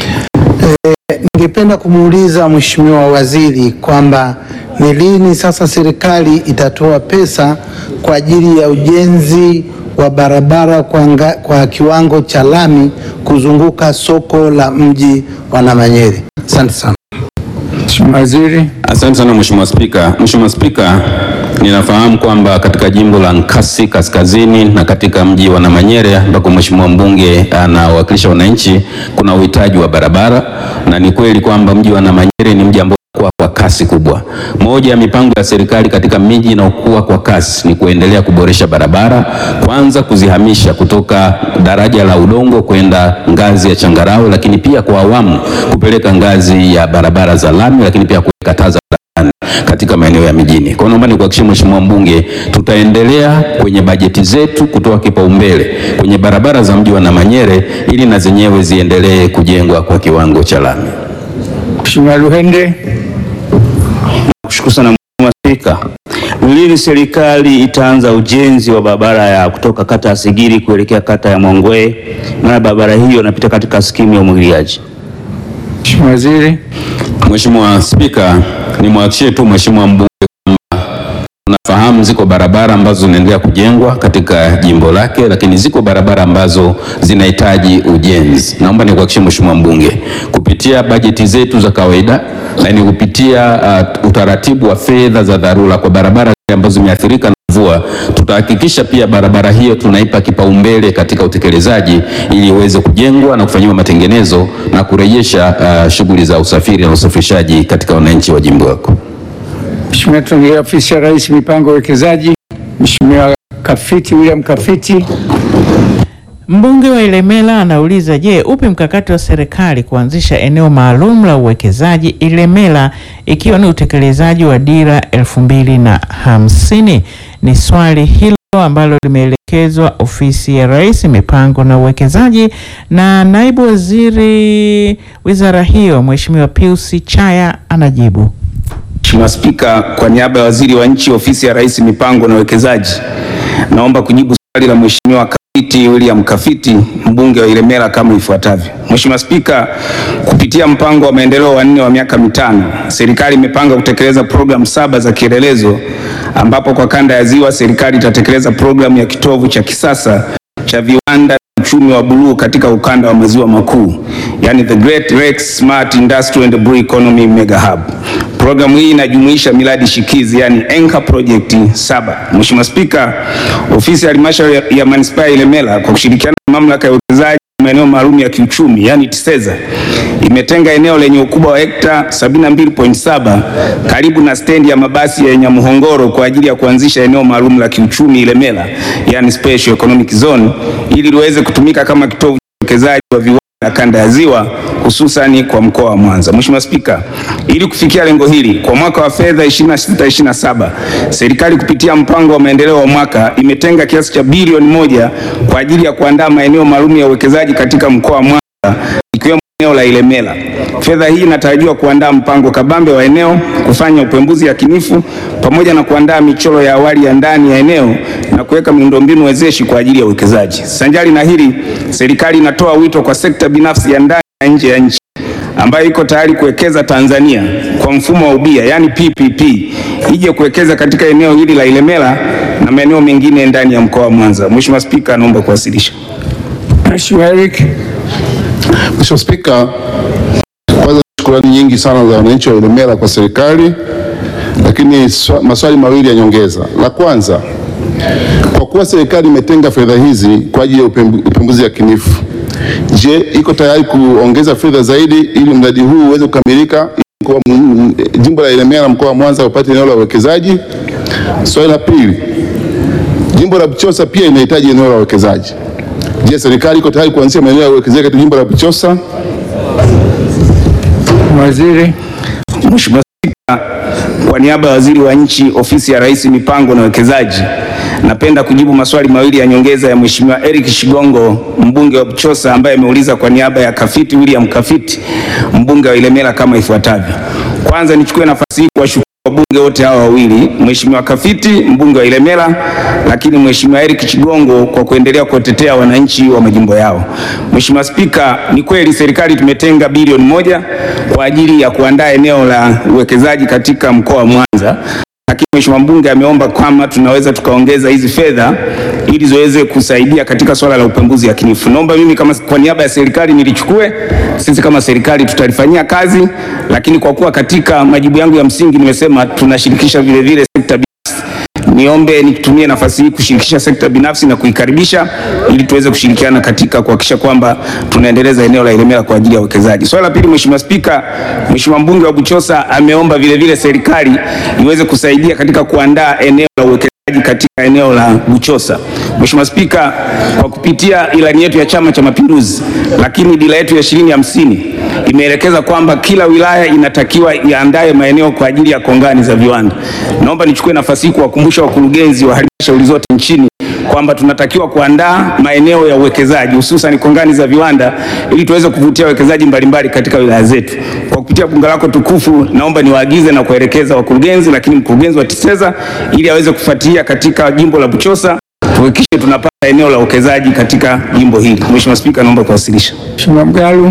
E, ningependa kumuuliza Mheshimiwa Waziri kwamba ni lini sasa serikali itatoa pesa kwa ajili ya ujenzi wa barabara kwa, nga, kwa kiwango cha lami kuzunguka soko la mji wa Namanyere. Asante sana. Mheshimiwa Waziri. Asante sana Mheshimiwa Spika. Mheshimiwa Spika, ninafahamu kwamba katika jimbo la Nkasi Kaskazini na katika mji wa Namanyere ambako Mheshimiwa mbunge anawakilisha wananchi kuna uhitaji wa barabara, na ni kweli kwamba mji wa Namanyere ni mji ambao unakuwa kwa kasi kubwa. Moja ya mipango ya serikali katika miji inayokuwa kwa kasi ni kuendelea kuboresha barabara, kwanza kuzihamisha kutoka daraja la udongo kwenda ngazi ya changarawe, lakini pia kwa awamu kupeleka ngazi ya barabara za lami, lakini pia kuweka taa za barabarani katika maeneo ya mijini. Kwa hiyo naomba nikuhakikishie Mheshimiwa mbunge, tutaendelea kwenye bajeti zetu kutoa kipaumbele kwenye barabara za mji wa Namanyere ili na zenyewe ziendelee kujengwa kwa kiwango cha lami. Mheshimiwa Luhende. Nakushukuru sana Mheshimiwa Spika. Ni lini serikali itaanza ujenzi wa barabara ya kutoka kata ya Sigiri kuelekea kata ya Mwangwe? Maana barabara hiyo inapita katika skimu ya umwagiliaji. Mheshimiwa Waziri. Mheshimiwa Spika, nimwahakikishie tu Mheshimiwa mbunge kwamba tunafahamu ziko barabara ambazo zinaendelea kujengwa katika jimbo lake, lakini ziko barabara ambazo zinahitaji ujenzi. Naomba nikuhakikishie Mheshimiwa mbunge kupitia bajeti zetu za kawaida, lakini kupitia uh, utaratibu wa fedha za dharura kwa barabara zile ambazo zimeathirika na mvua, tutahakikisha pia barabara hiyo tunaipa kipaumbele katika utekelezaji ili iweze kujengwa na kufanyiwa matengenezo na kurejesha uh, shughuli za usafiri na usafirishaji katika wananchi wa jimbo lako. Mheshimiwa, tunaendelea ofisi ya Rais mipango ya uwekezaji. Mheshimiwa Kafiti William Kafiti. Mbunge wa Ilemela anauliza, je, upi mkakati wa serikali kuanzisha eneo maalum la uwekezaji Ilemela ikiwa ni utekelezaji wa dira elfu mbili na hamsini? Ni swali hilo ambalo limeelekezwa ofisi ya Rais mipango na uwekezaji na naibu waziri wizara hiyo Mheshimiwa Pius Chaya anajibu. Mheshimiwa Spika, kwa niaba ya waziri wa nchi ofisi ya Rais mipango na uwekezaji, naomba kujibu swali la Mheshimiwa Kafiti William Kafiti mbunge wa Ilemela kama ifuatavyo. Mheshimiwa Spika, kupitia mpango wa maendeleo wa nne wa miaka mitano, serikali imepanga kutekeleza programu saba za kielelezo ambapo kwa kanda ya Ziwa serikali itatekeleza programu ya kitovu cha kisasa cha viwanda uchumi wa buluu katika ukanda wa maziwa makuu, yani the Great Lakes Smart Industrial and Blue Economy Mega Hub. Programu hii inajumuisha miradi shikizi yani anchor project saba. Mheshimiwa Spika, ofisi ya halmashauri ya- ya manispaa ya Ilemela kwa kushirikiana na mamlaka ya uwekezaji maeneo maalum ya kiuchumi yani TISEZA imetenga eneo lenye ukubwa wa hekta 72.7 karibu na stendi ya mabasi ya Nyamuhongoro kwa ajili ya kuanzisha eneo maalum la kiuchumi Ilemela yani special economic zone ili liweze kutumika kama kitovu cha uwekezaji wa viwanda kanda ya Ziwa hususani kwa mkoa wa Mwanza. Mheshimiwa Spika, ili kufikia lengo hili kwa mwaka wa fedha 26/27 serikali kupitia mpango wa maendeleo wa mwaka imetenga kiasi cha bilioni moja kwa ajili ya kuandaa maeneo maalum ya uwekezaji katika mkoa wa Mwanza ikiwemo eneo la Ilemela. Fedha hii inatarajiwa kuandaa mpango kabambe wa eneo, kufanya upembuzi yakinifu pamoja na kuandaa michoro ya awali ya ndani ya eneo na kuweka miundombinu wezeshi kwa ajili ya uwekezaji. Sanjari na hili, serikali inatoa wito kwa sekta binafsi ya ndani na nje ya nchi ambayo iko tayari kuwekeza Tanzania kwa mfumo wa ubia yani PPP ije kuwekeza katika eneo hili la Ilemela na maeneo mengine ndani ya mkoa wa Mwanza. Mheshimiwa Spika, naomba kuwasilisha. Mheshimiwa Eric. Mheshimiwa Spika, kwanza shukrani nyingi sana za wananchi wa Ilemela kwa serikali, lakini swa- maswali mawili ya nyongeza. La kwanza, kwa kuwa serikali imetenga fedha hizi kwa ajili ya upembu- upembuzi yakinifu, je, iko tayari kuongeza fedha zaidi ili mradi huu uweze kukamilika ili mkoa wa Mu- jimbo la Ilemela na mkoa wa Mwanza upate eneo la uwekezaji? Swali la pili, jimbo la Buchosa pia inahitaji eneo la uwekezaji. Je, serikali iko tayari kuanzisha maeneo ya uwekezaji katika jimbo la Buchosa? Waziri. Mheshimiwa Spika, kwa niaba ya Waziri wa Nchi, Ofisi ya Rais, Mipango na Uwekezaji, napenda kujibu maswali mawili ya nyongeza ya Mheshimiwa Eric Shigongo, mbunge wa Buchosa, ambaye ameuliza kwa niaba ya Kafiti William Kafiti, mbunge wa Ilemela kama ifuatavyo. Kwanza nichukue nafasi hii kuwashukuru wabunge wote hawa wawili, Mheshimiwa Kafiti mbunge wa Ilemela, lakini Mheshimiwa Eric Chigongo kwa kuendelea kuwatetea wananchi wa majimbo yao. Mheshimiwa Spika, ni kweli serikali tumetenga bilioni moja kwa ajili ya kuandaa eneo la uwekezaji katika mkoa wa Mwanza, lakini Mheshimiwa mbunge ameomba kama tunaweza tukaongeza hizi fedha ili ziweze kusaidia katika swala la upembuzi yakinifu. Naomba mimi kama kwa niaba ya serikali nilichukue, sisi kama serikali tutalifanyia kazi, lakini kwa kuwa katika majibu yangu ya msingi nimesema tunashirikisha vile vile sekta binafsi, niombe nitumie nafasi hii kushirikisha sekta binafsi na kuikaribisha ili tuweze kushirikiana katika kuhakikisha kwamba tunaendeleza eneo la Ilemela kwa ajili ya uwekezaji. Swala la pili, Mheshimiwa Spika, Mheshimiwa mbunge wa Buchosa ameomba vile vile serikali iweze kusaidia katika kuandaa eneo la uwekezaji katika eneo la Buchosa. Mheshimiwa Spika, kwa kupitia ilani yetu ya Chama cha Mapinduzi, lakini dira yetu ya ishirini hamsini imeelekeza kwamba kila wilaya inatakiwa iandae maeneo kwa ajili ya kongani za viwanda. Naomba nichukue nafasi hii kuwakumbusha wakurugenzi wa halmashauri zote nchini kwamba tunatakiwa kuandaa maeneo ya uwekezaji hususan kongani za viwanda ili tuweze kuvutia wawekezaji mbalimbali katika wilaya zetu. Kwa kupitia bunge lako tukufu, naomba niwaagize na kuwaelekeza wakurugenzi, lakini mkurugenzi wa TISEZA ili aweze kufuatilia katika jimbo la Buchosa tuhakikishe tunapata eneo la uwekezaji katika jimbo hili. Mheshimiwa Spika, naomba kuwasilisha. Mheshimiwa Mgalu.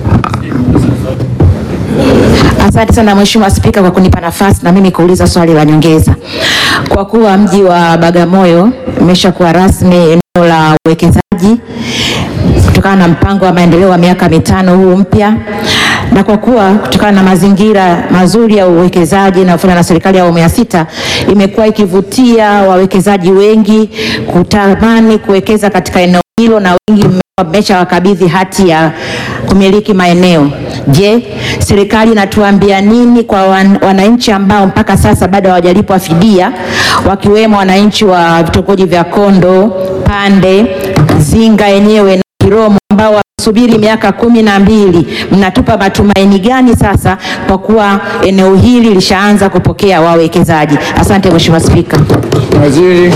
Asante sana Mheshimiwa Spika kwa kunipa nafasi na mimi kuuliza swali la nyongeza. Kwa kuwa mji wa Bagamoyo umeshakuwa rasmi eneo la uwekezaji kutokana na mpango wa maendeleo wa miaka mitano huu mpya, na kwa kuwa kutokana na mazingira mazuri ya uwekezaji inayofanywa na serikali ya awamu ya sita imekuwa ikivutia wawekezaji wengi kutamani kuwekeza katika eneo hilo na wengi wameshawakabidhi hati ya kumiliki maeneo. Je, serikali inatuambia nini kwa wan, wananchi ambao mpaka sasa bado hawajalipwa fidia wakiwemo wananchi wa vitongoji vya Kondo, Pande, Zinga yenyewe na Kiromo ambao wamesubiri miaka kumi na mbili. Mnatupa matumaini gani sasa kwa kuwa eneo hili lishaanza kupokea wawekezaji? Asante Mheshimiwa Spika. Waziri.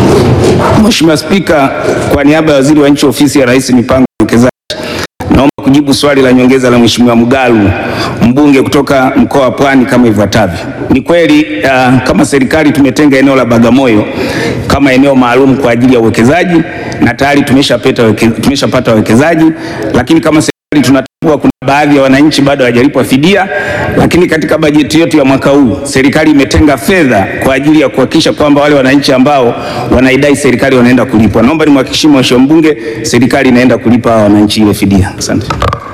Mheshimiwa Spika, kwa niaba ya Waziri wa Nchi Ofisi ya Rais Mipango na Uwekezaji, naomba kujibu kujibu swali la nyongeza la Mheshimiwa Mgalu mbunge kutoka mkoa wa Pwani kama ifuatavyo. Ni kweli uh, kama serikali tumetenga eneo la Bagamoyo kama eneo maalum kwa ajili ya uwekezaji na tayari tumeshapata weke, tumeshapata wawekezaji, lakini kama serikali tunatambua kuna baadhi ya wananchi bado hawajalipwa fidia, lakini katika bajeti yetu ya mwaka huu serikali imetenga fedha kwa ajili ya kuhakikisha kwamba wale wananchi ambao wanaidai serikali wanaenda kulipwa. Naomba nimhakikishie Mheshimiwa mbunge, serikali inaenda kulipa hawa wananchi ile fidia. Asante.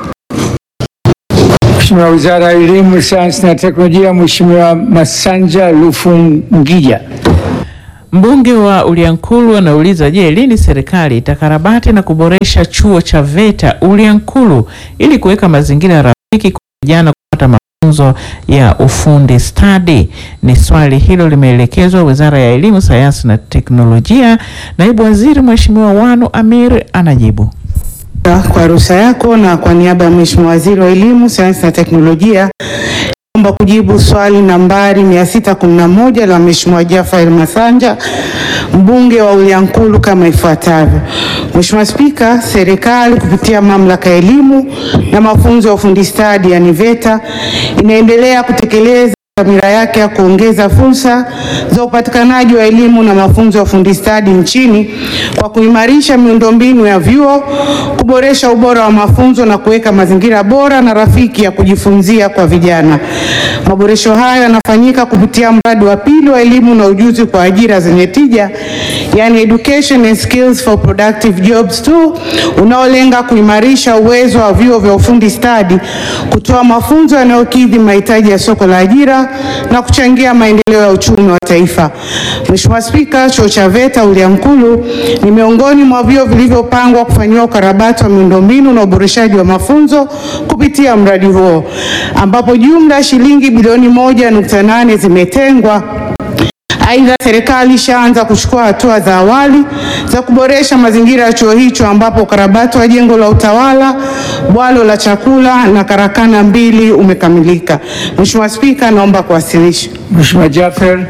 Mheshimiwa Wizara ya Elimu, Sayansi na Teknolojia, Mheshimiwa Masanja Lufungija. Mbunge wa Uliankulu anauliza, je, lini serikali itakarabati na kuboresha chuo cha VETA Uliankulu ili kuweka mazingira rafiki kwa vijana kupata mafunzo ya ufundi stadi? Ni swali hilo limeelekezwa Wizara ya Elimu, Sayansi na Teknolojia. Naibu Waziri Mheshimiwa Wanu Amir anajibu. Kwa ruhusa yako na kwa niaba ya Mheshimiwa Waziri wa Elimu, Sayansi na Teknolojia naomba kujibu swali nambari 611 la Mheshimiwa Jafar Masanja mbunge wa Uliankulu kama ifuatavyo. Mheshimiwa Spika, serikali kupitia Mamlaka ya Elimu na Mafunzo ya Ufundi Stadi yani VETA inaendelea kutekeleza dhamira yake ya kuongeza fursa za upatikanaji wa elimu na mafunzo ya ufundi stadi nchini kwa kuimarisha miundombinu ya vyuo, kuboresha ubora wa mafunzo na kuweka mazingira bora na rafiki ya kujifunzia kwa vijana. Maboresho hayo yanafanyika kupitia mradi wa pili wa elimu na ujuzi kwa ajira zenye tija, yani Education and Skills for Productive Jobs 2 unaolenga kuimarisha uwezo wa vyuo vya ufundi stadi kutoa mafunzo yanayokidhi mahitaji ya soko la ajira na kuchangia maendeleo ya uchumi wa taifa. Mheshimiwa Spika, chuo cha VETA Uliankulu ni miongoni mwa vyuo vilivyopangwa kufanyiwa ukarabati wa miundombinu na uboreshaji wa mafunzo kupitia mradi huo ambapo jumla ya shilingi bilioni moja nukta nane zimetengwa. Aidha, serikali ishaanza kuchukua hatua za awali za kuboresha mazingira ya chuo hicho ambapo ukarabati wa jengo la utawala, bwalo la chakula na karakana mbili umekamilika. Mheshimiwa Spika, naomba kuwasilisha. Mheshimiwa Jaffer.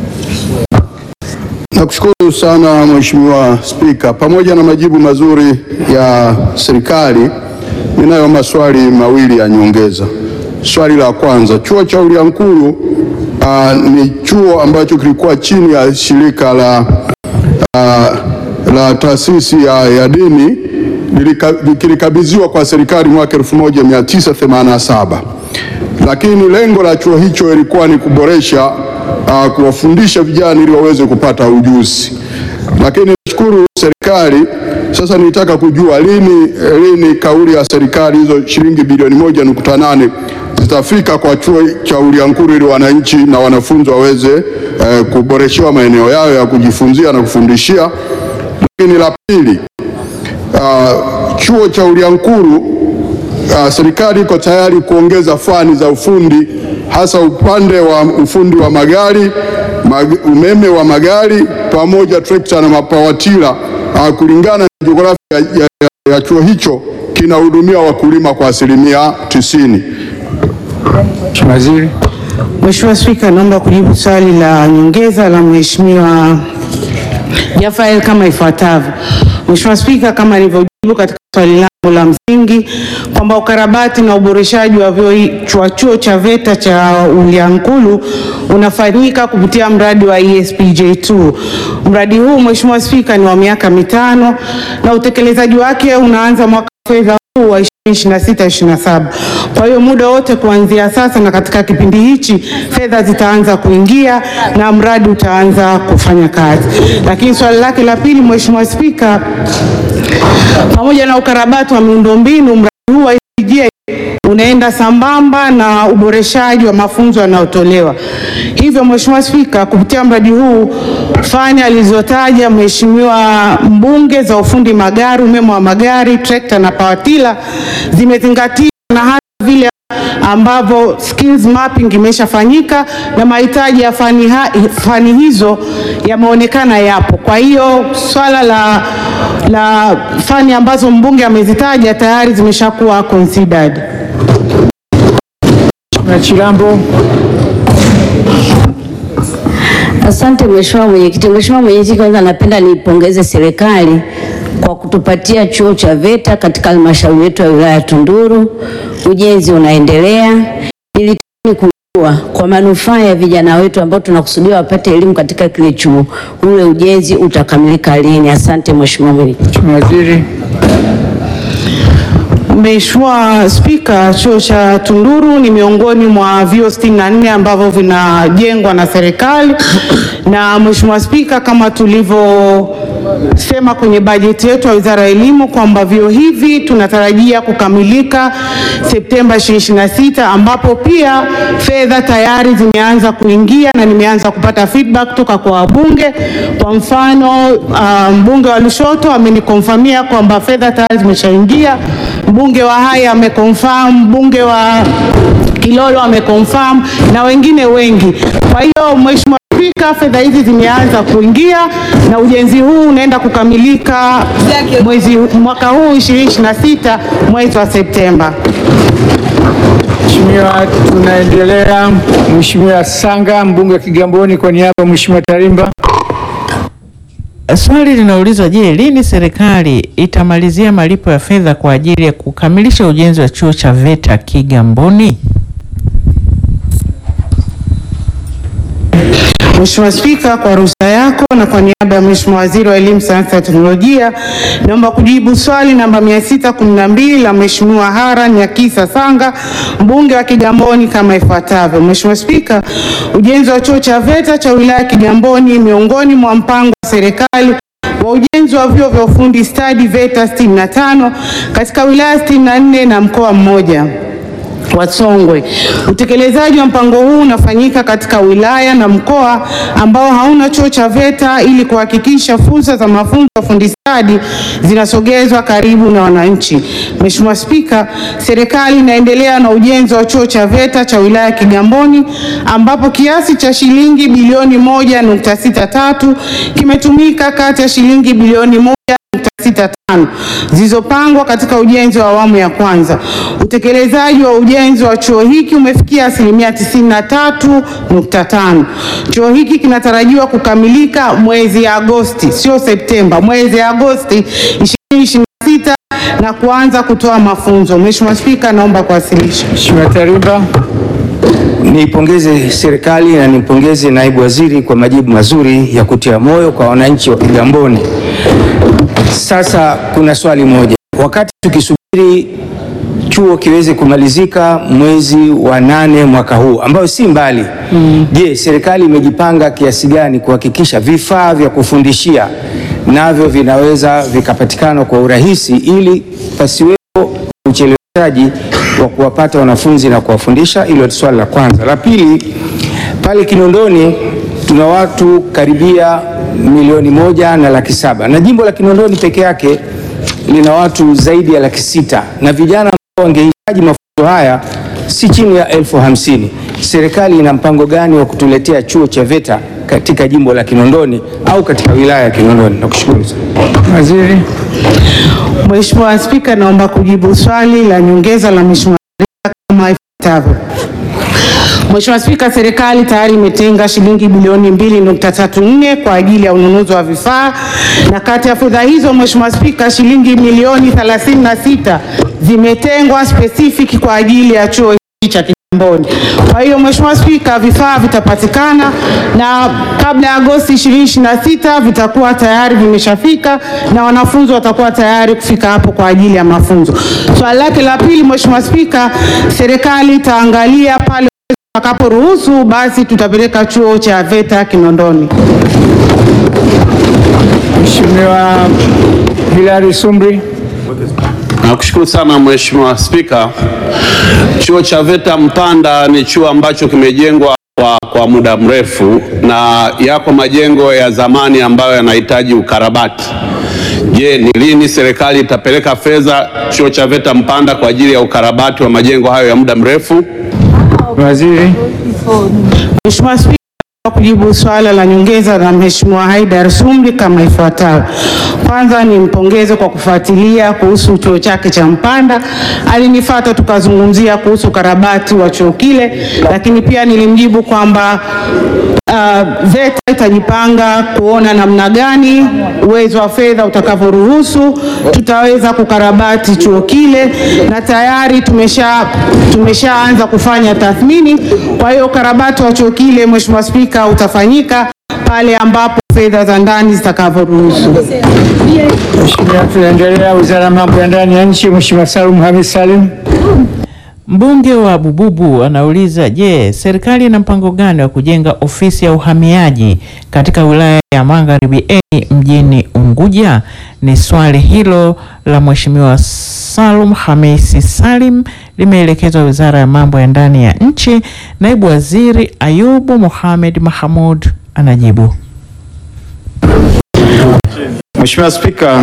Nakushukuru sana Mheshimiwa Spika, pamoja na majibu mazuri ya serikali, ninayo maswali mawili ya nyongeza. Swali la kwanza, chuo cha Uliankuru uh, ni chuo ambacho kilikuwa chini ya shirika la, uh, la taasisi ya, ya dini lilika- kilikabidhiwa kwa serikali mwaka 1987 lakini lengo la chuo hicho ilikuwa ni kuboresha uh, kuwafundisha vijana ili waweze kupata ujuzi. Lakini nashukuru serikali sasa, nitaka kujua lini lini kauli ya serikali hizo shilingi bilioni moja nukta nane zitafika kwa chuo cha Uliankuru ili wananchi na wanafunzi waweze eh, kuboreshewa maeneo yao ya kujifunzia na kufundishia. Lakini la pili, uh, chuo cha Uliankuru uh, serikali iko tayari kuongeza fani za ufundi hasa upande wa ufundi wa magari mag, umeme wa magari pamoja trekta na mapawatila uh, kulingana na jiografia ya, ya, ya chuo hicho kinahudumia wakulima kwa asilimia tisini. Mheshimiwa Waziri. Mheshimiwa Spika, naomba kujibu swali la nyongeza la Mheshimiwa Jaffael kama ifuatavyo. Mheshimiwa Spika, kama nilivyojibu katika swali langu la msingi kwamba ukarabati na uboreshaji wa vyuo hi- wa chuo cha VETA cha Uliankuru unafanyika kupitia mradi wa ESPJ2. Mradi huu Mheshimiwa Spika ni wa miaka mitano na utekelezaji wake unaanza mwaka wa fedha huu wa 26-27. Kwa hiyo muda wote kuanzia sasa na katika kipindi hichi fedha zitaanza kuingia na mradi utaanza kufanya kazi. Lakini swali lake la pili, Mheshimiwa Spika, pamoja na ukarabati wa miundombinu, mradi huu wa SPJ unaenda sambamba na uboreshaji wa mafunzo yanayotolewa. Hivyo Mheshimiwa Spika, kupitia mradi huu fani alizotaja Mheshimiwa mbunge za ufundi magari, umeme wa magari, trekta na pawatila zimezingatiwa na hata vile ambavyo skills mapping imeshafanyika na mahitaji ya fani, ha, fani hizo yameonekana yapo. Kwa hiyo swala la, la fani ambazo mbunge amezitaja tayari zimeshakuwa considered. Mheshimiwa Chilambo. Asante Mheshimiwa Mwenyekiti. Mheshimiwa Mwenyekiti, kwanza napenda niipongeze serikali kwa kutupatia chuo cha VETA katika halmashauri yetu ya wilaya ya Tunduru. Ujenzi unaendelea. Nilitamani kujua kwa manufaa ya vijana wetu ambao tunakusudia wapate elimu katika kile chuo, ule ujenzi utakamilika lini? Asante Mheshimiwa Mwenyekiti. Waziri. Mheshimiwa Spika, chuo cha Tunduru ni miongoni mwa vyuo 64 ambavyo vinajengwa na serikali na Mheshimiwa Spika, kama tulivyosema kwenye bajeti yetu ya Wizara ya Elimu kwamba vyuo hivi tunatarajia kukamilika Septemba 2026 ambapo pia fedha tayari zimeanza kuingia na nimeanza kupata feedback kutoka kwa wabunge. Kwa mfano, uh, mbunge wa Lushoto amenikonfamia kwamba fedha tayari zimeshaingia mbunge wa Haya ameconfirm, mbunge wa Kilolo ameconfirm na wengine wengi. Kwa hiyo Mheshimiwa Spika, fedha hizi zimeanza kuingia na ujenzi huu unaenda kukamilika mwezi mwaka huu 2026 mwezi wa Septemba. Mheshimiwa, tunaendelea. Mheshimiwa Sanga, mbunge wa Kigamboni, kwa niaba ya Mheshimiwa Tarimba. Swali linauliza, je, lini serikali itamalizia malipo ya fedha kwa ajili ya kukamilisha ujenzi wa chuo cha VETA Kigamboni? Mheshimiwa Spika, kwa ruhusa yako na kwa niaba ya Mheshimiwa Waziri wa Elimu, Sayansi na Teknolojia, naomba kujibu swali namba 612 la Mheshimiwa Haran Nyakisa Sanga, mbunge wa Kigamboni kama ifuatavyo. Mheshimiwa Spika, ujenzi wa chuo cha VETA cha wilaya ya Kigamboni miongoni mwa mpango wa serikali wa ujenzi wa vyuo vya ufundi stadi VETA 65 katika wilaya 64 na mkoa mmoja wa Songwe. Utekelezaji wa mpango huu unafanyika katika wilaya na mkoa ambao hauna chuo cha VETA ili kuhakikisha fursa za mafunzo ya ufundi stadi zinasogezwa karibu na wananchi. Mheshimiwa Spika, serikali inaendelea na ujenzi wa chuo cha VETA cha wilaya ya Kigamboni ambapo kiasi cha shilingi bilioni moja nukta sita tatu kimetumika kati ya shilingi bilioni moja nukta sita tano zilizopangwa katika ujenzi wa awamu ya kwanza. Utekelezaji wa ujenzi wa chuo hiki umefikia asilimia 93.5. Chuo hiki kinatarajiwa kukamilika mwezi Agosti, sio Septemba, mwezi Agosti 2026 na kuanza kutoa mafunzo. Mheshimiwa Spika, naomba kuwasilisha. Mheshimiwa Tarimba. Niipongeze serikali na nimpongeze naibu waziri kwa majibu mazuri ya kutia moyo kwa wananchi wa Kigamboni. Sasa kuna swali moja, wakati tukisubiri chuo kiweze kumalizika mwezi wa nane mwaka huu ambayo si mbali, je, serikali imejipanga kiasi gani kuhakikisha vifaa vya kufundishia navyo vinaweza vikapatikana kwa urahisi ili pasiwepo ucheleweshaji wa kuwapata wanafunzi na kuwafundisha? Hilo ni swali la kwanza. La pili, pale Kinondoni tuna watu karibia milioni moja na laki saba na jimbo la Kinondoni peke yake lina watu zaidi ya laki sita na vijana ambao wangehitaji mafunzo haya si chini ya elfu hamsini. Serikali ina mpango gani wa kutuletea chuo cha VETA katika jimbo la Kinondoni au katika wilaya ya Kinondoni? Nakushukuru sana. Waziri. Mheshimiwa Spika, naomba kujibu swali la nyongeza la Mheshimiwa kama ifuatavyo. Mheshimiwa Spika, serikali tayari imetenga shilingi bilioni 2.34 kwa ajili ya ununuzi wa vifaa na kati ya fedha hizo Mheshimiwa Spika, shilingi milioni 36 zimetengwa specific kwa ajili ya chuo hiki cha Kigamboni. Kwa hiyo Mheshimiwa Spika, vifaa vitapatikana na kabla ya Agosti 2026 vitakuwa tayari vimeshafika na wanafunzi watakuwa tayari kufika hapo kwa ajili ya mafunzo. Swali lake la pili, Mheshimiwa Spika, serikali itaangalia pale watakaporuhusu basi tutapeleka chuo cha VETA Kinondoni. Mheshimiwa Hilary Sumri. Nakushukuru sana Mheshimiwa Spika. Chuo cha VETA Mpanda ni chuo ambacho kimejengwa kwa, kwa muda mrefu na yako majengo ya zamani ambayo yanahitaji ukarabati. Je, ni lini serikali itapeleka fedha chuo cha VETA Mpanda kwa ajili ya ukarabati wa majengo hayo ya muda mrefu? Waziri. Mheshimiwa Spika, kujibu swala la nyongeza la Mheshimiwa Haidar Sumri kama ifuatavyo. Kwanza nimpongeze kwa kufuatilia kuhusu chuo chake cha Mpanda. Alinifuata tukazungumzia kuhusu ukarabati wa chuo kile, lakini pia nilimjibu kwamba uh, VETA itajipanga kuona namna gani uwezo wa fedha utakavyoruhusu tutaweza kukarabati chuo kile, na tayari tumesha tumeshaanza kufanya tathmini. Kwa hiyo ukarabati wa chuo kile, Mheshimiwa Spika, utafanyika pale ambapo fedha za ndani zitakavyoruhusu. Mheshimiwa, tunaendelea. Wizara ya Mambo ya Ndani ya Nchi, Mheshimiwa Salum Hamis Salim. Mbunge wa Bububu anauliza, je, serikali ina mpango gani wa kujenga ofisi ya uhamiaji katika wilaya ya Magharibi A mjini Unguja? Ni swali hilo la Mheshimiwa Salum Hamisi Salim limeelekezwa Wizara ya Mambo ya Ndani ya Nchi. Naibu Waziri Ayubu Mohamed Mahamud anajibu. Mheshimiwa Spika,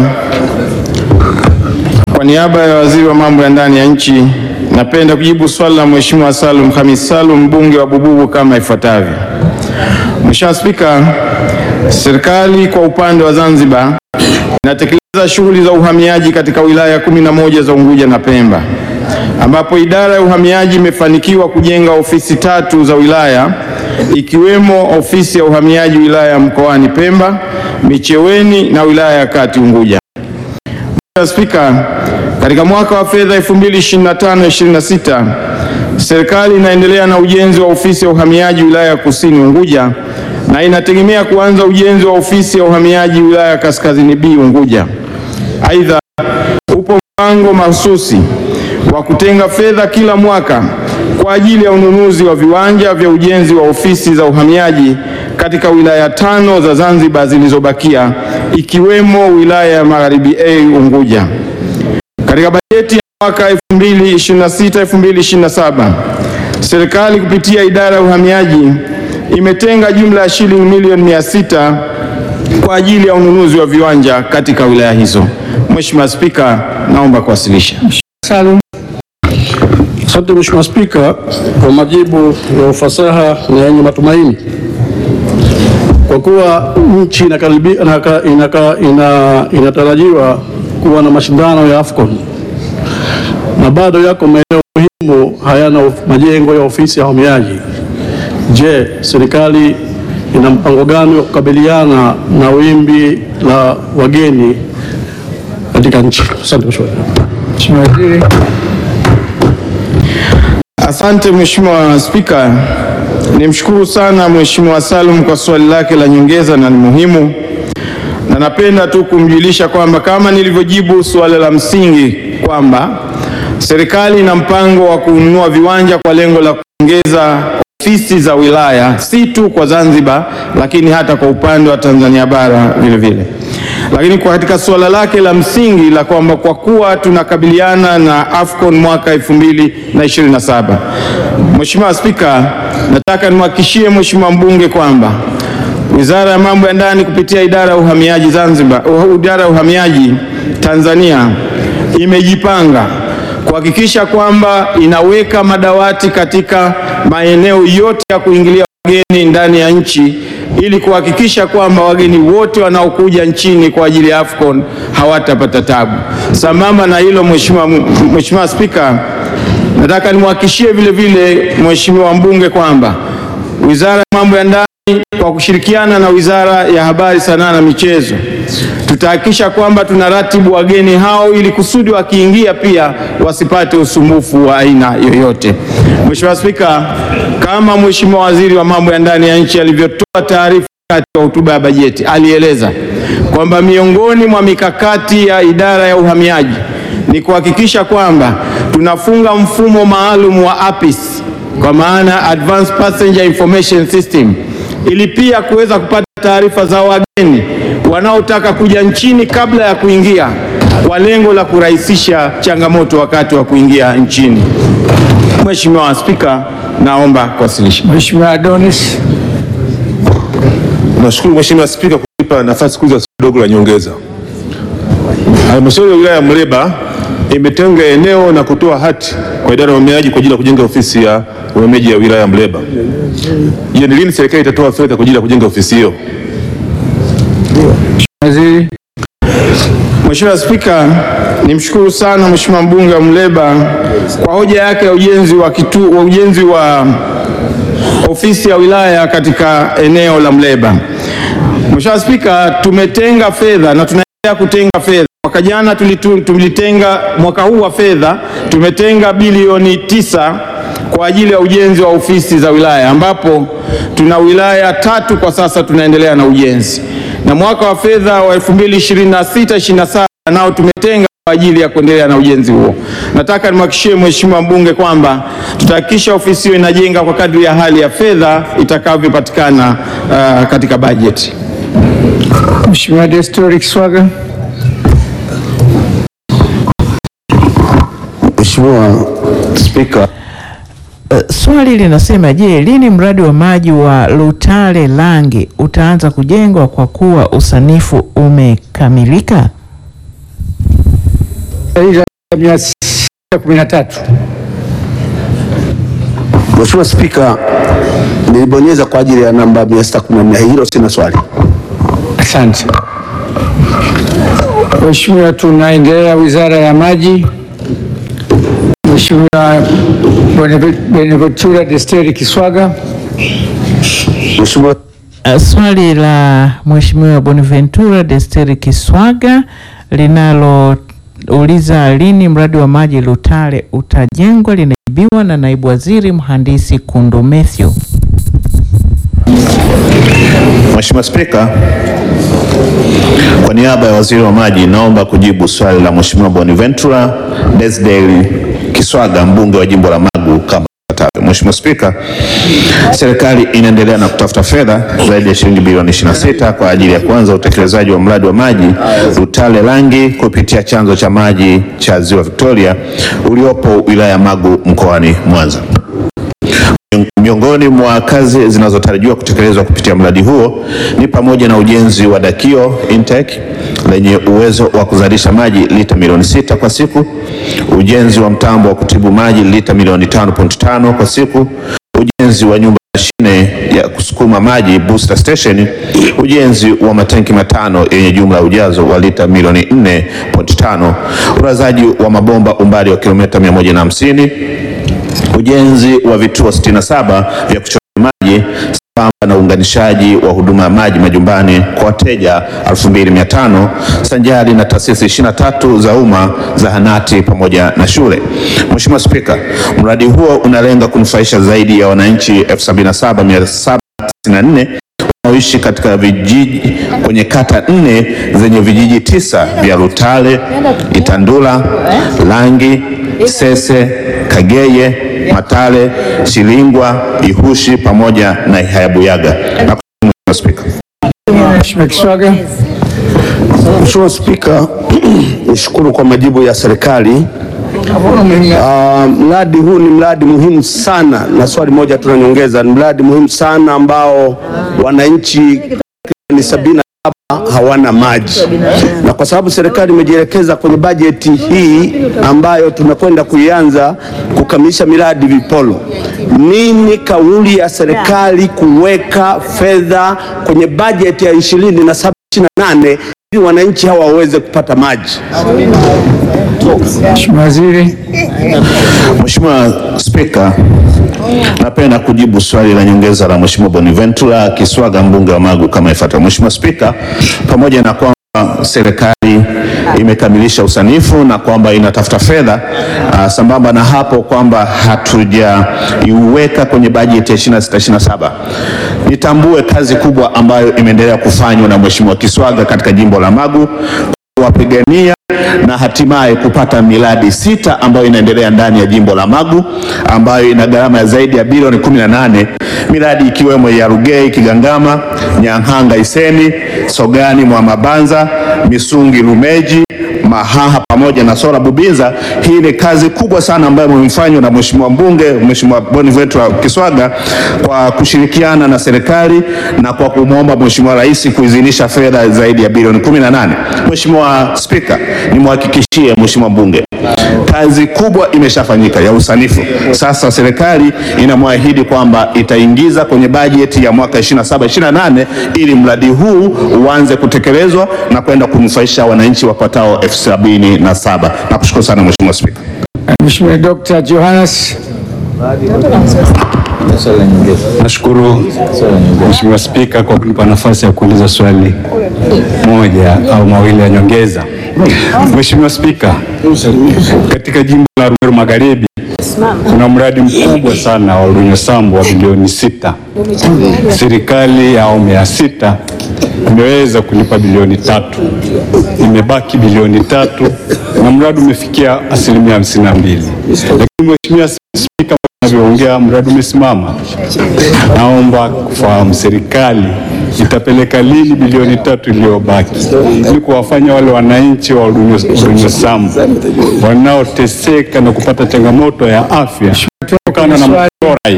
kwa niaba ya Waziri wa Mambo ya Ndani ya Nchi, napenda kujibu swali la Mheshimiwa Salum Hamis Salum, mbunge wa Bububu kama ifuatavyo. Mheshimiwa Spika, serikali kwa upande wa Zanzibar inatekeleza shughuli za uhamiaji katika wilaya kumi na moja za Unguja na Pemba, ambapo idara ya uhamiaji imefanikiwa kujenga ofisi tatu za wilaya ikiwemo ofisi ya uhamiaji wilaya ya Mkoani Pemba, Micheweni na wilaya ya Kati Unguja. Mheshimiwa Spika, katika mwaka wa fedha 2025/26 serikali inaendelea na ujenzi wa ofisi ya uhamiaji wilaya ya Kusini Unguja na inategemea kuanza ujenzi wa ofisi ya uhamiaji wilaya ya Kaskazini B Unguja. Aidha, upo mpango mahususi wa kutenga fedha kila mwaka kwa ajili ya ununuzi wa viwanja vya ujenzi wa ofisi za uhamiaji katika wilaya tano za Zanzibar zilizobakia ikiwemo wilaya ya Magharibi A Unguja. Katika bajeti ya mwaka 2026-2027 serikali kupitia idara ya uhamiaji imetenga jumla ya shilingi milioni mia sita kwa ajili ya ununuzi wa viwanja katika wilaya hizo. Mheshimiwa Spika, naomba kuwasilisha. Asante Mheshimiwa Spika kwa majibu ya ufasaha na yenye matumaini. Kwa kuwa nchi inakaribia inaka, inaka, ina, inatarajiwa kuwa na mashindano ya AFCON na bado yako maeneo muhimu hayana of- majengo ya ofisi ya uhamiaji. Je, serikali ina mpango gani wa kukabiliana na wimbi la wageni katika nchi? Asante Mheshimiwa. Mheshimiwa Waziri. Asante Mheshimiwa Spika. Nimshukuru sana Mheshimiwa Salum kwa swali lake la nyongeza na ni muhimu, na napenda tu kumjulisha kwamba kama nilivyojibu suala la msingi kwamba serikali ina mpango wa kununua viwanja kwa lengo la kuongeza ofisi za wilaya si tu kwa Zanzibar, lakini hata kwa upande wa Tanzania bara vile vile. Lakini kwa katika suala lake la msingi la kwamba kwa kuwa tunakabiliana na AFCON mwaka 2027, Mheshimiwa Spika, nataka nimhakikishie Mheshimiwa mbunge kwamba Wizara ya Mambo ya Ndani kupitia idara ya uhamiaji Zanzibar, uh, idara ya uhamiaji Tanzania imejipanga kuhakikisha kwamba inaweka madawati katika maeneo yote ya kuingilia wageni ndani ya nchi ili kuhakikisha kwamba wageni wote wanaokuja nchini kwa ajili ya AFCON hawatapata tabu. Sambamba na hilo, Mheshimiwa Mheshimiwa Spika, nataka nimhakikishie vile vile Mheshimiwa mbunge kwamba Wizara ya Mambo ya Ndani kwa kushirikiana na Wizara ya Habari, Sanaa na Michezo tutahakikisha kwamba tunaratibu wageni hao ili kusudi wakiingia pia wasipate usumbufu wa aina yoyote. Mheshimiwa Spika, kama Mheshimiwa Waziri wa Mambo ya Ndani ya nchi alivyotoa taarifa wakati wa hotuba ya bajeti, alieleza kwamba miongoni mwa mikakati ya idara ya uhamiaji ni kuhakikisha kwamba tunafunga mfumo maalum wa APIS kwa maana Advanced Passenger Information System ili pia kuweza kupata taarifa za wageni wanaotaka kuja nchini kabla ya kuingia kwa lengo la kurahisisha changamoto wakati wa kuingia nchini. Mheshimiwa Spika, naomba kuwasilisha. Mheshimiwa Adonis. Nashukuru Mheshimiwa Spika kunipa nafasi kuuliza swali dogo la nyongeza. Halmashauri ya wilaya ya Muleba imetenga eneo na kutoa hati kwa idara ya uhamiaji kwa ajili ya kujenga ofisi ya uhamiaji ya wilaya ya Muleba. Je, ni lini serikali itatoa fedha kwa ajili ya kujenga ofisi hiyo? Waziri. Mheshimiwa Spika, nimshukuru sana Mheshimiwa mbunge wa Muleba kwa hoja yake ya ujenzi wa kitu, wa ujenzi wa ofisi ya wilaya katika eneo la Mleba. Mheshimiwa Spika, tumetenga fedha na tunaendelea kutenga fedha. Mwaka jana tulitu- tulitenga, mwaka huu wa fedha tumetenga bilioni tisa kwa ajili ya ujenzi wa ofisi za wilaya ambapo tuna wilaya tatu kwa sasa tunaendelea na ujenzi, na mwaka wa fedha wa 2026 27 nao tumetenga kwa ajili ya kuendelea na ujenzi huo. Nataka nimhakikishie Mheshimiwa mbunge kwamba tutahakikisha ofisi hiyo inajenga kwa kadri ya hali ya fedha itakavyopatikana uh, katika bajeti. Mheshimiwa Destori Kiswaga. Mheshimiwa Spika, Uh, swali linasema je, lini mradi wa maji wa Lutale Langi utaanza kujengwa kwa kuwa usanifu umekamilika? mia sita kumi na tatu. Mheshimiwa Spika, nilibonyeza kwa ajili ya namba 614. Hilo sina swali. Asante. Mheshimiwa, tunaendelea Wizara ya Maji. Mheshimiwa Bene- Beneventura Desteri Kiswaga. Mheshimiwa Uh, swali la Mheshimiwa Bonaventura Desteri Kiswaga linalouliza lini mradi wa maji Lutale utajengwa linajibiwa na naibu waziri mhandisi Kundo Mathew. Mheshimiwa Spika, kwa niaba ya waziri wa maji naomba kujibu swali la Mheshimiwa Bonaventura Desdel Kiswaga mbunge wa jimbo la Magu kama ifuatavyo. Mheshimiwa Spika, serikali inaendelea na kutafuta fedha zaidi ya shilingi bilioni 26 kwa ajili ya kuanza utekelezaji wa mradi wa maji Lutale Langi kupitia chanzo cha maji cha Ziwa Victoria uliopo wilaya ya Magu mkoani Mwanza. Miongoni mwa kazi zinazotarajiwa kutekelezwa kupitia mradi huo ni pamoja na ujenzi wa dakio intake lenye uwezo wa kuzalisha maji lita milioni sita kwa siku, ujenzi wa mtambo wa kutibu maji lita milioni 5.5 kwa siku, ujenzi wa nyumba mashine ya kusukuma maji booster station, ujenzi wa matenki matano yenye jumla ya ujazo wa lita milioni 4.5, urazaji wa mabomba umbali wa kilomita 150 ujenzi wa vituo 67 vya kuchota maji sambamba na uunganishaji wa huduma ya maji majumbani kwa wateja 2500 sanjari na taasisi 23 za umma, zahanati pamoja na shule. Mheshimiwa Spika, mradi huo unalenga kunufaisha zaidi ya wananchi 77794 wanaoishi katika vijiji kwenye kata nne zenye vijiji tisa vya Lutale, Itandula, Langi, Sese, Kageye, Matale, Chilingwa, Ihushi pamoja na Ihayabuyaga. Nakushukuru Mheshimiwa Spika. Mheshimiwa Kiswaga. Mheshimiwa Spika, nishukuru kwa majibu ya serikali. Ah, mradi huu ni mradi muhimu sana, na swali moja tunanyongeza, ni mradi muhimu sana ambao wananchi ni sabini na saba hawana maji, na kwa sababu serikali imejielekeza kwenye bajeti hii ambayo tunakwenda kuianza kukamilisha miradi vipolo, nini kauli ya serikali kuweka fedha kwenye bajeti ya ishirini na saba ishirini na nane ili wananchi hawa waweze kupata maji? Mheshimiwa Waziri. Mheshimiwa Spika, napenda kujibu swali la nyongeza la Mheshimiwa Bonaventura Kiswaga mbunge wa Magu kama ifuatavyo. Mheshimiwa Spika, pamoja na kwamba serikali imekamilisha usanifu na kwamba inatafuta fedha uh, sambamba na hapo kwamba hatujaiweka kwenye bajeti ya 26 27 nitambue kazi kubwa ambayo imeendelea kufanywa na Mheshimiwa Kiswaga katika jimbo la Magu kuwapigania na hatimaye kupata miradi sita ambayo inaendelea ndani ya jimbo la Magu ambayo ina gharama ya zaidi ya bilioni 18, miradi ikiwemo ya Rugei Kigangama, Nyang'hanga Iseni, Sogani Mwamabanza, Misungi Lumeji, Mahaha pamoja na Sora Bubinza. Hii ni kazi kubwa sana ambayo imefanywa na Mheshimiwa mbunge Mheshimiwa Bonaventura Kiswaga kwa kushirikiana na serikali na kwa kumwomba Mheshimiwa Rais kuidhinisha fedha zaidi ya bilioni 18. Mheshimiwa Spika, nimhakikishie Mheshimiwa mbunge kazi kubwa imeshafanyika ya usanifu. Sasa serikali inamwahidi kwamba itaingiza kwenye bajeti ya mwaka 27 28 ili mradi huu uanze kutekelezwa na kwenda kunufaisha wananchi wapatao elfu sabini na saba. Nakushukuru sana Mheshimiwa Spika. Mheshimiwa Dr. Johannes. Nashukuru Mheshimiwa Spika kwa kunipa nafasi ya kuuliza swali moja au mawili ya nyongeza. Mheshimiwa Spika, katika jimbo la Rumeru Magharibi kuna mradi mkubwa sana wa Lunya Sambu wa bilioni sita. Serikali ya awamu ya sita imeweza kulipa bilioni tatu, imebaki bilioni tatu na mradi umefikia asilimia hamsini na mbili. Lakini Mheshimiwa Spika, unavyoongea mradi umesimama. Naomba kufahamu serikali itapeleka lini bilioni tatu iliyobaki ili kuwafanya wale wananchi wa Olunya Sambu wanaoteseka na kupata changamoto ya afya kutokana na mchora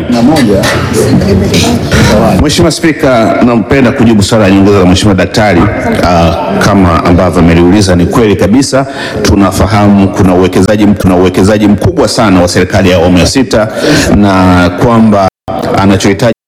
Mheshimiwa Spika, nampenda kujibu swali la nyongeza la Mheshimiwa Daktari. Uh, kama ambavyo ameliuliza ni kweli kabisa, tunafahamu kuna uwekezaji tuna uwekezaji mkubwa sana wa serikali ya awamu ya sita na kwamba anachohitaji